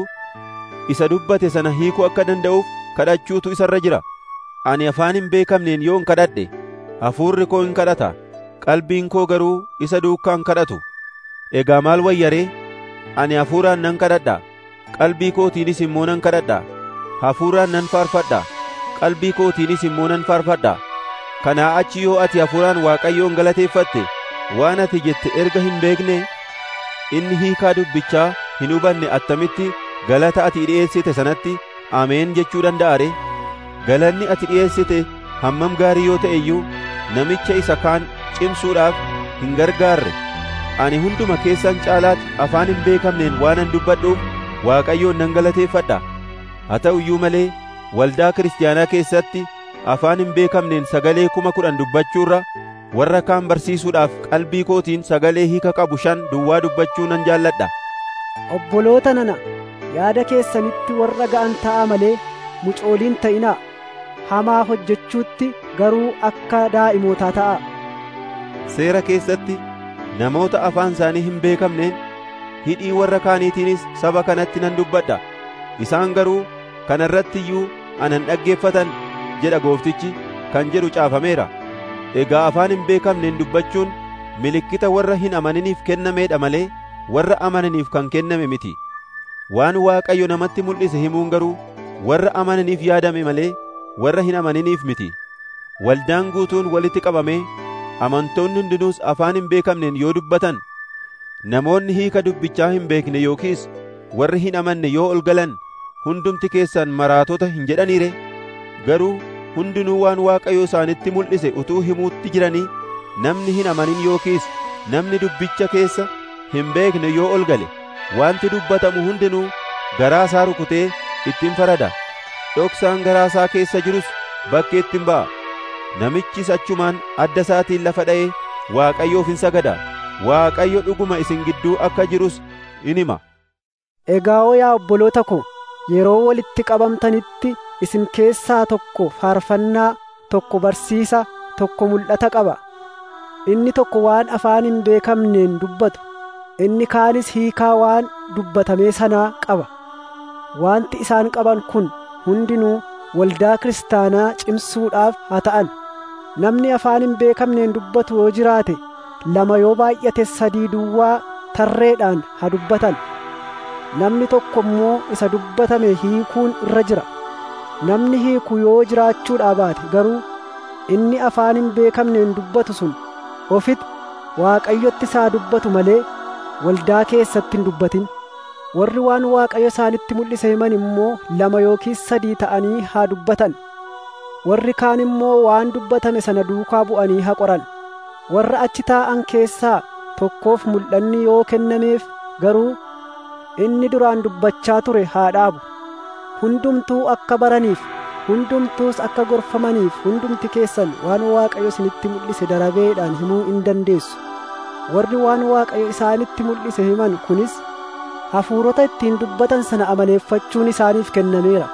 isa dubbate sana hiikuu akka danda'uuf kadhachuutu isarra jira ani afaan hin beekamneen yoo hin kadhadhe hafuurri koo hin kadhata qalbiin koo garuu isa duukaa hin kadhatu egaa maal wayyaree ani hafuuraan nan kadhadha qalbii kootiinis immoo nan kadhadha hafuuraan nan faarfadha qalbii kootiinis immoo nan faarfadha kanaa achi yoo ati hafuuraan waaqayyoon galateeffatte waan ati jette erga hin beekne inni hiikaa dubbichaa hin hubanne attamitti galata ati dhi'eessite sanatti ameen jechuu danda'a ree galanni ati dhi'eessite hammam gaarii yoo ta'e iyyuu namicha isa kaan cimsuudhaaf hin gargaarre ani hunduma keessan caalaatti afaan hin beekamneen waanan dubbadhuuf waaqayyoon nan galateeffadha haa ta'u iyyuu malee waldaa kiristaanaa keessatti afaan hin beekamneen sagalee kuma kudhan dubbachuurra warra kaan barsiisuudhaaf qalbii kootiin sagalee hiika qabu shan duwwaa dubbachuu nan jaalladha obboloota nana yaada keessanitti warra ga'an ta'a malee mucooliin ta'inaa hamaa hojjechuutti garuu akka daa'imootaa ta'a seera keessatti namoota afaan isaanii hin beekamneen hidhii warra kaaniitiinis saba kanatti nan dubbadha isaan garuu kana irratti iyyuu anan dhaggeeffatan jedha gooftichi kan jedhu caafameera egaa afaan hin beekamneen dubbachuun milikkita warra hin amaniniif kennameedha malee warra amananiif kan kenname miti waan waaqayyo namatti mul'ise himuun garuu warra amananiif yaadame malee warra hin amaniniif miti waldaan guutuun walitti qabamee amantoonni hundinuus afaan hin beekamneen yoo dubbatan namoonni hiika dubbichaa hin beekne yookiis warri hin amanne yoo ol galan hundumti keessan maraatota hin jedhaniire garuu hundinuu waan waaqayyo isaanitti mul'ise utuu himuutti jiranii namni hin amanin yookiis namni dubbicha keessa hin beekne yoo ol gale wanti dubbatamu hundinuu garaa isaa rukutee ittiin farada dhoksaan garaa isaa keessa jirus bakkeetti hin ba'a namichis achumaan adda isaatiin lafa dha'ee waaqayyoof hin sagada waaqayyo dhuguma isin gidduu akka jirus in hima egaa yaa obboloota ko yeroo walitti qabamtanitti isin keessaa tokko faarfannaa tokko barsiisa tokko mul'ata qaba inni tokko waan afaan hin beekamneen dubbatu inni kaanis hiikaa waan dubbatamee sanaa qaba wanti isaan qaban kun hundinuu waldaa kiristaanaa cimsuudhaaf haa ta'an namni afaan hin beekamneen dubbatu yoo jiraate lama yoo baay'ate sadii duwwaa tarreedhaan haa dubbatan namni tokko immoo isa dubbatame hiikuun irra jira namni hiiku yoo jiraachuudhaa baate garuu inni afaan hin beekamneen dubbatu sun ofitti waaqayyotti isaa dubbatu malee waldaa keessatti hin dubbatin warri waan waaqayyo isaanitti mul'ise himan immoo lama yookiis sadii ta'anii haa dubbatan warri kaan immoo waan dubbatame sana duukaa bu'anii haa qoran warra achi taa'an keessaa tokkoof mul'anni yoo kennameef garuu inni duraan dubbachaa ture haa dhaabu hundumtuu akka baraniif hundumtuus akka gorfamaniif hundumti keessan waan waaqayyo isinitti mul'ise darabeedhaan himuu in dandeessu warri waan waaqayyo isaanitti mul'ise himan kunis hafuurota ittiin dubbatan sana amaneeffachuun isaaniif kennameera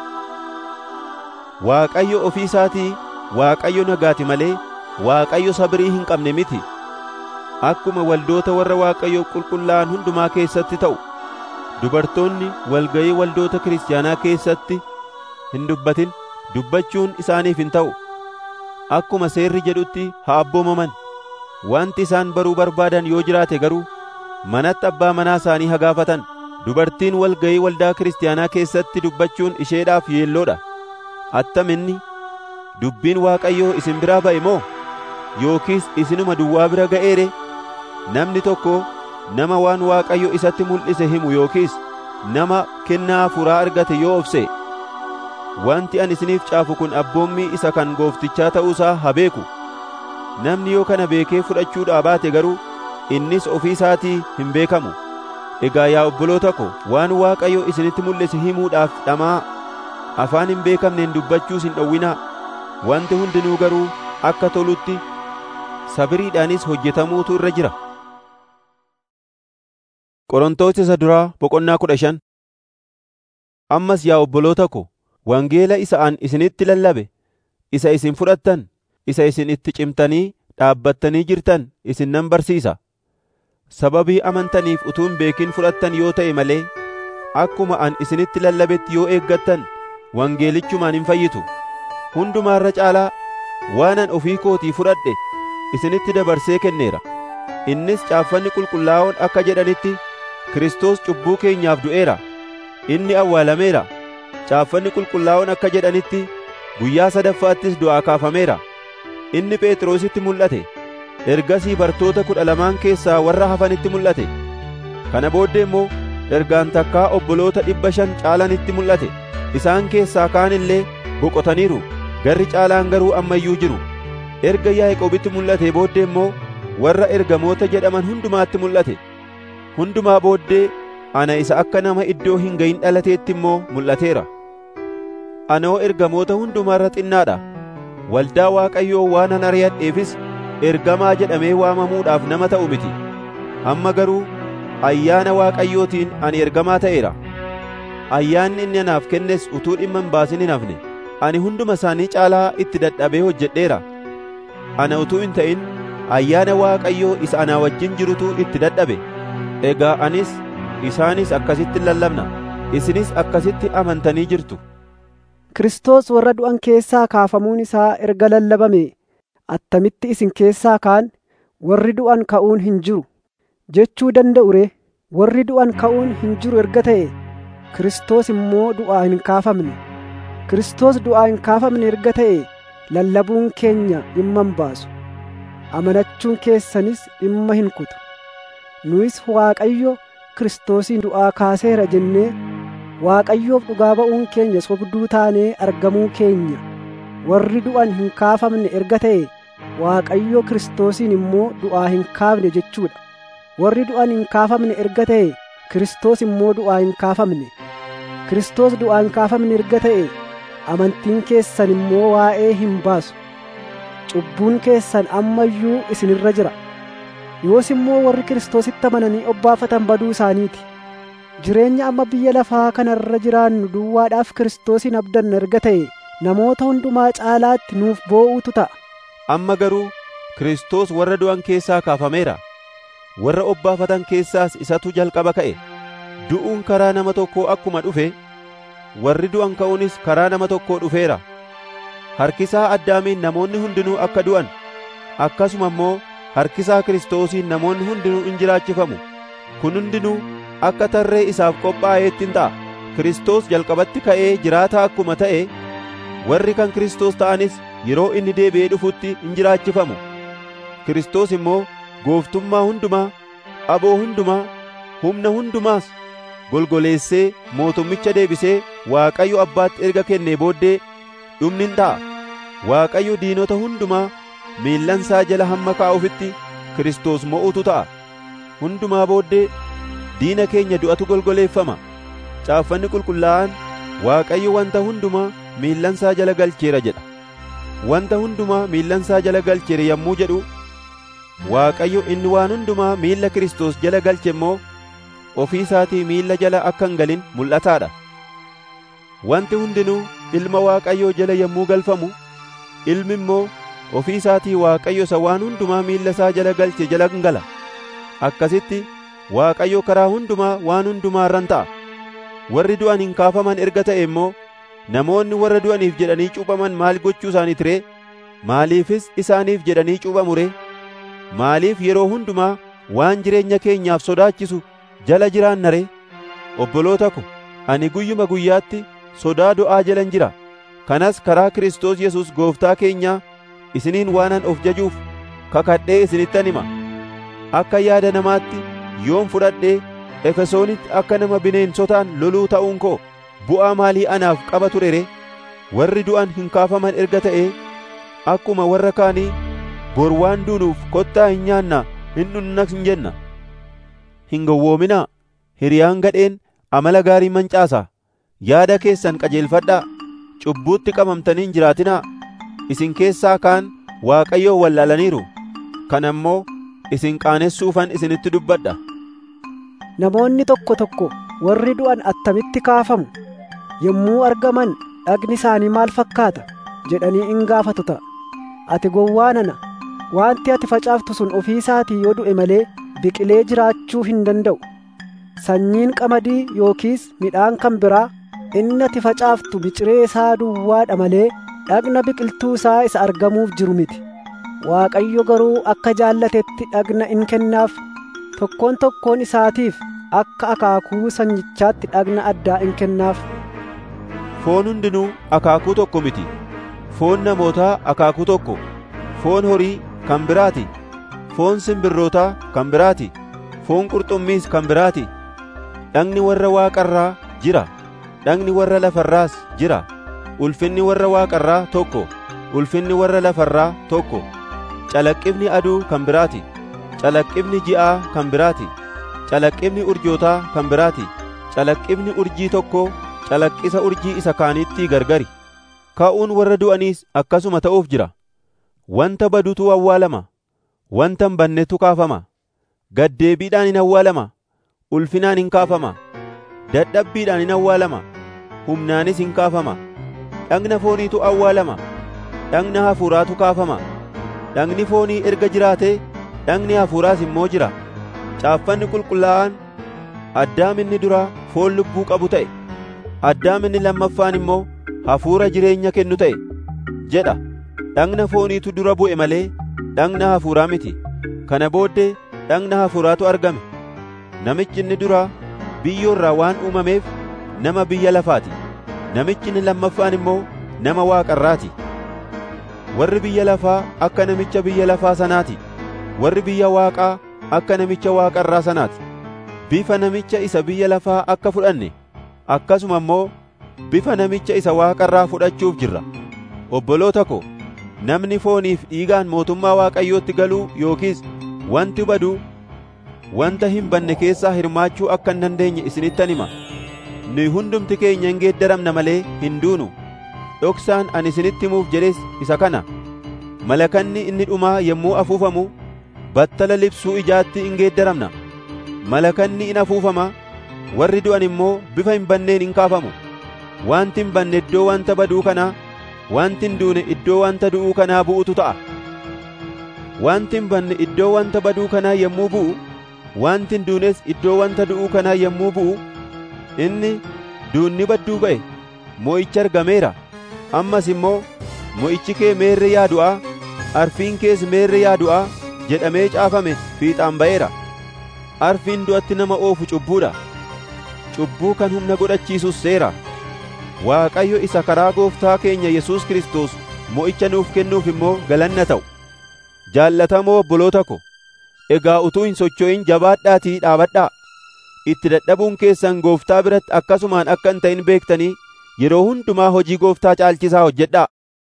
waaqayyo ofii isaatii waaqayyo nagaati malee waaqayyo sabrii hin qabne miti akkuma waldoota warra waaqayyo qulqullaa'an hundumaa keessatti ta'u dubartoonni walga'ii waldoota kiristaanaa keessatti hin dubbatin dubbachuun isaaniif hin ta'u akkuma seerri jedhutti haa abboomaman wanti isaan baruu barbaadan yoo jiraate garuu manatti abbaa manaa isaanii haa gaafatan dubartiin walga'ii waldaa kiristaanaa keessatti dubbachuun isheedhaaf yeelloodha attaminni dubbiin Waaqayyoo isin biraa ba'e moo yookiis isinuma duwwaa bira ga'eere namni tokko nama waan Waaqayyo isatti mul'ise himu yookiis nama kennaa hafuuraa argate yoo obse wanti ani isiniif caafu kun abboommii isa kan gooftichaa ta'uusaa haa beeku namni yoo kana beekee fudhachuudhaa baate garuu innis ofii isaatii hin beekamu egaa yaa obboloota ko waan Waaqayyo isinitti mul'ise himuudhaaf dhamaa afaan hin beekamneen dubbachuus hin dhowwinaa wanti hundinuu garuu akka tolutti sabiriidhaanis hojjetamuutu irra jira Qorontoos isa duraa boqonnaa kudha shan ammas yaa obboloota ko wangeela isa an isinitti lallabe isa isin fudhattan isa isin itti cimtanii dhaabbattanii jirtan isin nan barsiisa sababii amantaniif utuu hin beekin fudhattan yoo ta'e malee akkuma an isinitti lallabetti yoo eeggattan wangeelichumaan hin fayyitu hundumaa irra caalaa waan an ofii kootii fudhadhe isinitti dabarsee kenneera innis caaffanni qulqullaa'oon akka jedhanitti Kiristoos cubbuu keenyaaf du'eera inni awwaalameera caaffanni qulqullaa'oon akka jedhanitti guyyaa sadaffaattis du'aa kaafameera inni Phexrositti mul'ate ergasii bartoota kudha lamaan keessaa warra hafanitti mul'ate kana booddee immoo ergaan takkaa obboloota dhibba shan caalanitti mul'ate isaan keessaa kaan illee boqotaniiru garri caalaan garuu amma iyyuu jiru erga Yaaqoobitti mul'ate booddee immoo warra ergamoota jedhaman hundumaatti mul'ate hundumaa booddee ana isa akka nama iddoo hin gayin dhalateetti immoo mul'ateera anoo ergamoota hundumaa irra xinnaadha waldaa Waaqayyoo waan an ari'adheefis ergamaa jedhamee waamamuudhaaf nama ta'u miti amma garuu ayyaana Waaqayyootiin ani ergamaa ta'eera ayyaanni inni anaaf kennes utuu dhimma hin baasin hin hafne ani hunduma isaanii caalaa itti dadhabee hojjedheera ana utuu hin ta'in ayyaana Waaqayyoo isa anaa wajjin jirutu itti dadhabe egaa anis isaanis akkasitti lallabna isinis akkasitti amantanii jirtu Kiristoos warra du'an keessaa kaafamuun isaa erga lallabame attamitti isin keessaa kaan warri du'an ka'uun hin jiru jechuu danda'u ree warri du'an ka'uun hin jiru erga ta'e Kiristoos immoo du'aa hin kaafamne Kiristoos du'aa hin kaafamne erga ta'e lallabuun keenya dhimma hin baasu amanachuun keessanis dhimma hin kutu nuyis Waaqayyo Kiristoosiin du'aa kaaseera jennee Waaqayyoof dhugaa ba'uun keenya sobduu taanee argamuu keenya warri du'an hin kaafamne erga ta'e Waaqayyo Kiristoosiin immoo du'aa hin kaafne jechuudha warri du'an hin kaafamne erga ta'e Kiristoos immoo du'aa hin kaafamne Kiristoos du'aa hin kaafamne erga ta'e amantiin keessan immoo waa'ee hin baasu cubbuun keessan amma iyyuu isinirra jira yoos immoo warri Kiristoositti amananii obbaafatan baduu isaaniiti jireenya amma biyya lafaa kanarra jiraannu duwwaadhaaf Kiristoosiin abdanna erga ta'e namoota hundumaa caalaatti nuuf boo'utu ta'a amma garuu Kiristoos warra du'an keessaa kaafameera warra obbaafatan keessaas isatu jalqaba ka'e du'uun karaa nama tokkoo akkuma dhufe warri du'an ka'uunis karaa nama tokkoo dhufeera harkisaa addaamiin namoonni hundinuu akka du'an akkasuma immoo harkisaa Kiristoosiin namoonni hundinuu in jiraachifamu kun hundinuu akka tarree isaaf qophaa'eetti hin ta'a Kiristoos jalqabatti ka'ee jiraataa akkuma ta'e warri kan Kiristoos ta'anis yeroo inni deebi'ee dhufutti in jiraachifamu Kiristoos immoo gooftummaa hundumaa aboo hundumaa humna hundumaas golgoleessee mootummicha deebisee Waaqayyo abbaatti erga kennee booddee dhumni in ta'a Waaqayyo diinota hundumaa miillansaa jala hamma kaa'ufitti Kiristoos mo'utu ta'a hundumaa booddee diina keenya du'atu golgoleeffama caaffanni qulqullaa'aan Waaqayyo wanta hundumaa miillansaa jala galcheera jedha wanta hundumaa miillansaa jala galcheera yommuu jedhu Waaqayyo inni waan hundumaa miilla Kiristoos jala galche immoo ofii isaatii miilla jala akka hin galin mul'ataadha wanti hundinuu ilma Waaqayyoo jala yommuu galfamu ilmi immoo ofii isaatii Waaqayyo isa waan hundumaa miilla isaa jala galche jala hin gala akkasitti Waaqayyo karaa hundumaa waan hundumaa irran ta'a warri du'an hin kaafaman erga ta'e immoo namoonni warra du'aniif jedhanii cuuphaman maal gochuu isaaniit ree maaliifis isaaniif jedhanii cuuphamu ree maaliif yeroo hundumaa waan jireenya keenyaaf sodaachisu jala jiraanna ree obboloota ko ani guyyuma guyyaatti sodaa du'aa jalan jira kanas karaa Kiristoos Yesuus gooftaa keenyaa isiniin waanan of jajuuf kakadhee isinittan hima akka yaada namaatti yoon fudhadhee efesoonitti akka nama bineensotaan loluu ta'uun koo bu'aa maalii anaaf qaba ture ree warri du'an hin kaafaman erga ta'ee akkuma warra kaanii bor waan duunuuf kottaa hin nyaannaa hin dhunnas hin jenna hin gowwoominaa hiriyaan gadheen amala gaarii mancaasa yaada keessan qajeelfadhaa cubbuutti qabamtanii hin jiraatinaa isin keessaa kaan waaqayyoo wallaalaniiru kana immoo isin qaanessuufan isinitti dubbadha Namoonni tokko tokko warri du'an attamitti kaafamu yommuu argaman dhagni isaanii maal fakkaata jedhanii in gaafatu ta'a. Ati gowwaa nana wanti ati facaaftu sun ofii isaatii yoo du'e malee biqilee jiraachuu hin danda'u. Sanyiin qamadii yookiis midhaan kan biraa inni ati facaaftu biciree isaa duwwaadha malee dhagna biqiltuu isaa isa argamuuf jiru miti. Waaqayyo garuu akka jaallatetti dhagna in kennaaf tokkoon tokkoon isaatiif akka akaakuu sanyichaatti dhagna addaa in kennaaf. Foon hundinuu akaakuu tokko miti. Foon namootaa akaakuu tokko. Foon horii kan biraati. Foon simbirrootaa kan biraati. Foon qurxummiis kan biraati. Dhagni warra waaqarraa jira. Dhagni warra lafarraas jira. Ulfinni warra waaqarraa tokko. Ulfinni warra lafarraa tokko. Calaqqibni aduu kan biraati. Calaqqibni ji'aa kan biraati. Calaqqibni urjootaa kan biraati. Calaqqibni urjii tokko calaqqisa urjii isa kaanitti gargari. Ka'uun warra du'aniis akkasuma ta'uuf jira. Wanta badutu awwaalama. Wanta hin bannetu kaafama. Gaddeebiidhaan hin awwaalama. Ulfinaan hin kaafama. Dadhabbiidhaan hin awwaalama. Humnaanis hin kaafama. Dhagna fooniitu awwaalama. Dhagna hafuuraatu kaafama. Dhagni foonii erga jiraatee dhagni hafuuraas immoo jira. Caaffanni qulqullaa'aan addaaminni duraa foon lubbuu qabu ta'e. Addaaminni lammaffaan immoo hafuura jireenya kennu ta'e. jedha. Dhagna fooniitu dura bu'e malee dhagna hafuuraa miti. Kana booddee dhagna hafuuraatu argame. Namichi inni duraa biyyoo irraa waan uumameef nama biyya lafaati. Namichi inni lammaffaan immoo nama waaqarraati. Warri biyya lafaa akka namicha biyya lafaa sanaati. Warri biyya waaqaa akka namicha waaqarraa sanaati. Bifa namicha isa biyya lafaa akka fudhanne akkasuma immoo bifa namicha isa waaqarraa fudhachuuf jirra. Obboloota ko, namni fooniif dhiigaan mootummaa Waaqayyootti galuu yookiis wanti badu wanta hin banne keessaa hirmaachuu akka hin dandeenye isinittan hima. Nuyi hundumti keenya hin geeddaramna malee hin duunu. Dhoksaan ani isinitti himuuf jedhes isa kana. Malakanni inni dhumaa yommuu afuufamu battala libsuu ijaatti hin geeddaramna. Malakanni in afuufama warri du'an immoo bifa hin banneen hin kaafamu. Wanti hin banne iddoo wanta baduu kanaa wanti hin duune iddoo wanta du'uu kanaa bu'utu ta'a. Wanti hin banne iddoo wanta baduu kanaa yommuu bu'u, wanti hin duunes iddoo wanta du'uu kanaa yommuu bu'u, inni duunni badduu ba'e, mo'ichi argameera. Ammas immoo mo'ichi kee meerre yaadu'aa, arfiin kees meerre yaadu'aa jedhamee caafame fiixaan ba'eera. Arfiin du'atti nama oofu cubbuudha. Cubbuu kan humna godhachiisus seera. Waaqayyo isa karaa gooftaa keenya Yesuus Kiristoos mo'icha nuuf kennuuf immoo galanna ta'u. Jaallatamoo obboloota ko, egaa utuu hin socho'in jabaadhaatii dhaabadhaa. Itti dadhabuun keessan gooftaa biratti akkasumaan akka hin ta'in beektanii yeroo hundumaa hojii gooftaa caalchisaa hojjedhaa.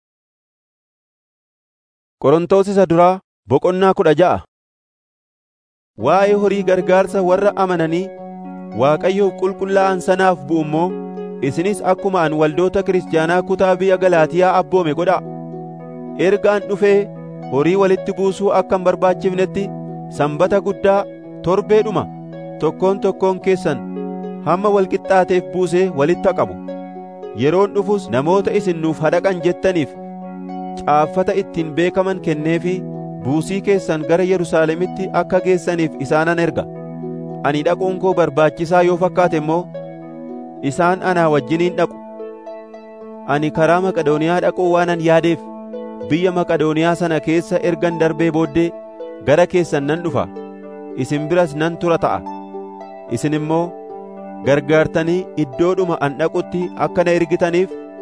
Qorontoos isa duraa boqonnaa kudha ja'a. Waa'ee horii gargaarsa warra amananii Waaqayyoof qulqullaa'an sanaaf bu'u immoo isinis akkuma an waldoota kiristaanaa kutaa biyya Galaatiyaa abboome godhaa. Ergaan dhufee horii walitti buusuu akka hin barbaachifnetti sanbata guddaa torbeedhuma tokkoon tokkoon keessan hamma walqixxaateef buusee walitti qabu. Yeroon dhufus namoota isin nuuf hadhaqan jettaniif caaffata ittiin beekaman kenneefi buusii keessan gara Yerusaalemitti akka geessaniif isaanan erga. Ani dhaquun koo barbaachisaa yoo fakkaate immoo isaan anaa wajjiniin dhaqu. Ani karaa Maqadooniyaa dhaquu waanan yaadeef biyya Maqadooniyaa sana keessa ergan darbee booddee gara keessan nan dhufa. Isin biras nan tura ta'a. Isin immoo gargaartanii iddoodhuma an dhaqutti akka na ergitaniif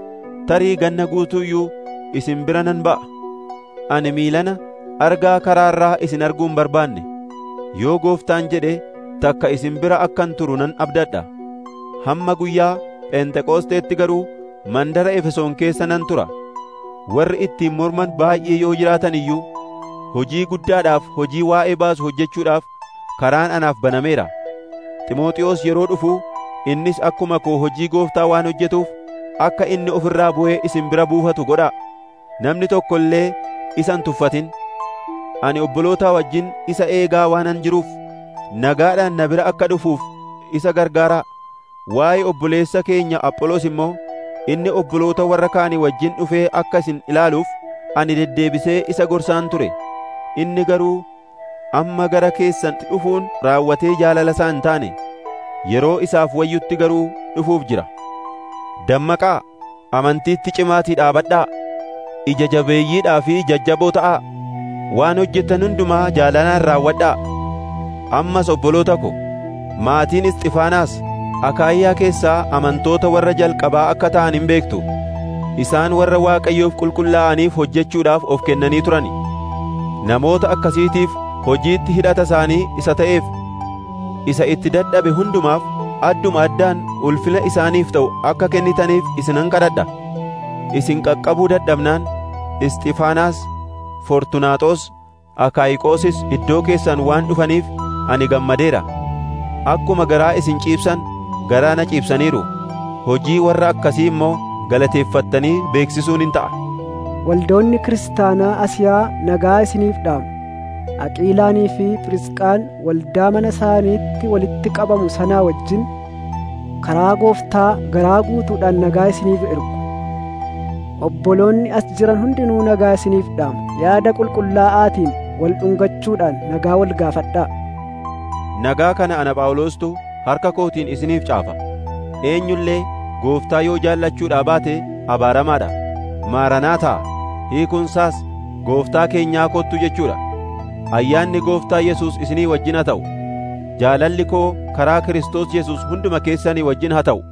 tarii ganna guutuu iyyuu isin bira nan ba'a ani miilana argaa karaarraa isin arguu hin barbaanne yoo gooftaan jedhe takka isin bira akkan turu nan abdadha hamma guyyaa pheenxeqoosteetti garuu mandara efesoon keessa nan tura warri ittiin morman baay'ee yoo jiraatan iyyuu hojii guddaadhaaf hojii waa'ee baasu hojjechuudhaaf karaan anaaf banameera ximooxiyoos yeroo dhufu innis akkuma koo hojii gooftaa waan hojjetuuf akka inni of irraa bu'ee isin bira buufatu godhaa namni tokko illee isa hin tuffatin ani obbolootaa wajjin isa eegaa waanan jiruuf nagaadhaan na bira akka dhufuuf isa gargaaraa waa'ee obboleessa keenya apholoos immoo inni obboloota warra kaanii wajjin dhufee akka isin ilaaluuf ani deddeebisee isa gorsaan ture inni garuu amma gara keessan dhufuun raawwatee jaalala isaa hin taane yeroo isaaf wayyutti garuu dhufuuf jira dammaqaa amantiitti cimaatii dhaabadhaa ija jabeeyyiidhaa fi jajjaboo ta'aa waan hojjettan hundumaa jaalalaan raawwadhaa ammas obboloota ko maatiin isxifaanaas akaayiyaa keessaa amantoota warra jalqabaa akka ta'an hin beektu isaan warra waaqayyoof qulqullaa'aniif hojjechuudhaaf of kennanii turani namoota akkasiitiif hojiitti hidhata isaanii isa ta'eef isa itti dadhabe hundumaaf adduma addaan ulfina isaaniif ta'u akka kennitaniif isinan kadhadha isin qaqqabuu dadhabnaan isxifaanaas fortunaaxoos akaayiqoosis iddoo keessan waan dhufaniif ani gammadeera akkuma garaa isin ciibsan garaa na ciibsaniiru hojii warra akkasii immoo galateeffattanii beeksisuun hin ta'a waldoonni kiristaanaa asiyaa nagaa isiniif dhaamu aqiilaanii fi phirisqaan waldaa mana isaaniitti walitti qabamu sanaa wajjin karaa gooftaa garaa guutuudhaan nagaa isiniif ergu obboloonni as jiran hundinuu nagaa isiniif dhaamu yaada qulqullaa'aatiin wal dhungachuudhaan nagaa wal gaafadhaa nagaa kana ana phaawulostu harka kootiin isiniif caafa eenyullee gooftaa yoo jaallachuudhaa baate abaaramaadha maaranaataa hiikunsaas gooftaa keenyaa kottu jechuudha ayyaanni gooftaa yesus isinii wajjin haa ta'u jaalalli koo karaa kiristoos yesus hunduma keessanii wajjin haa ta'u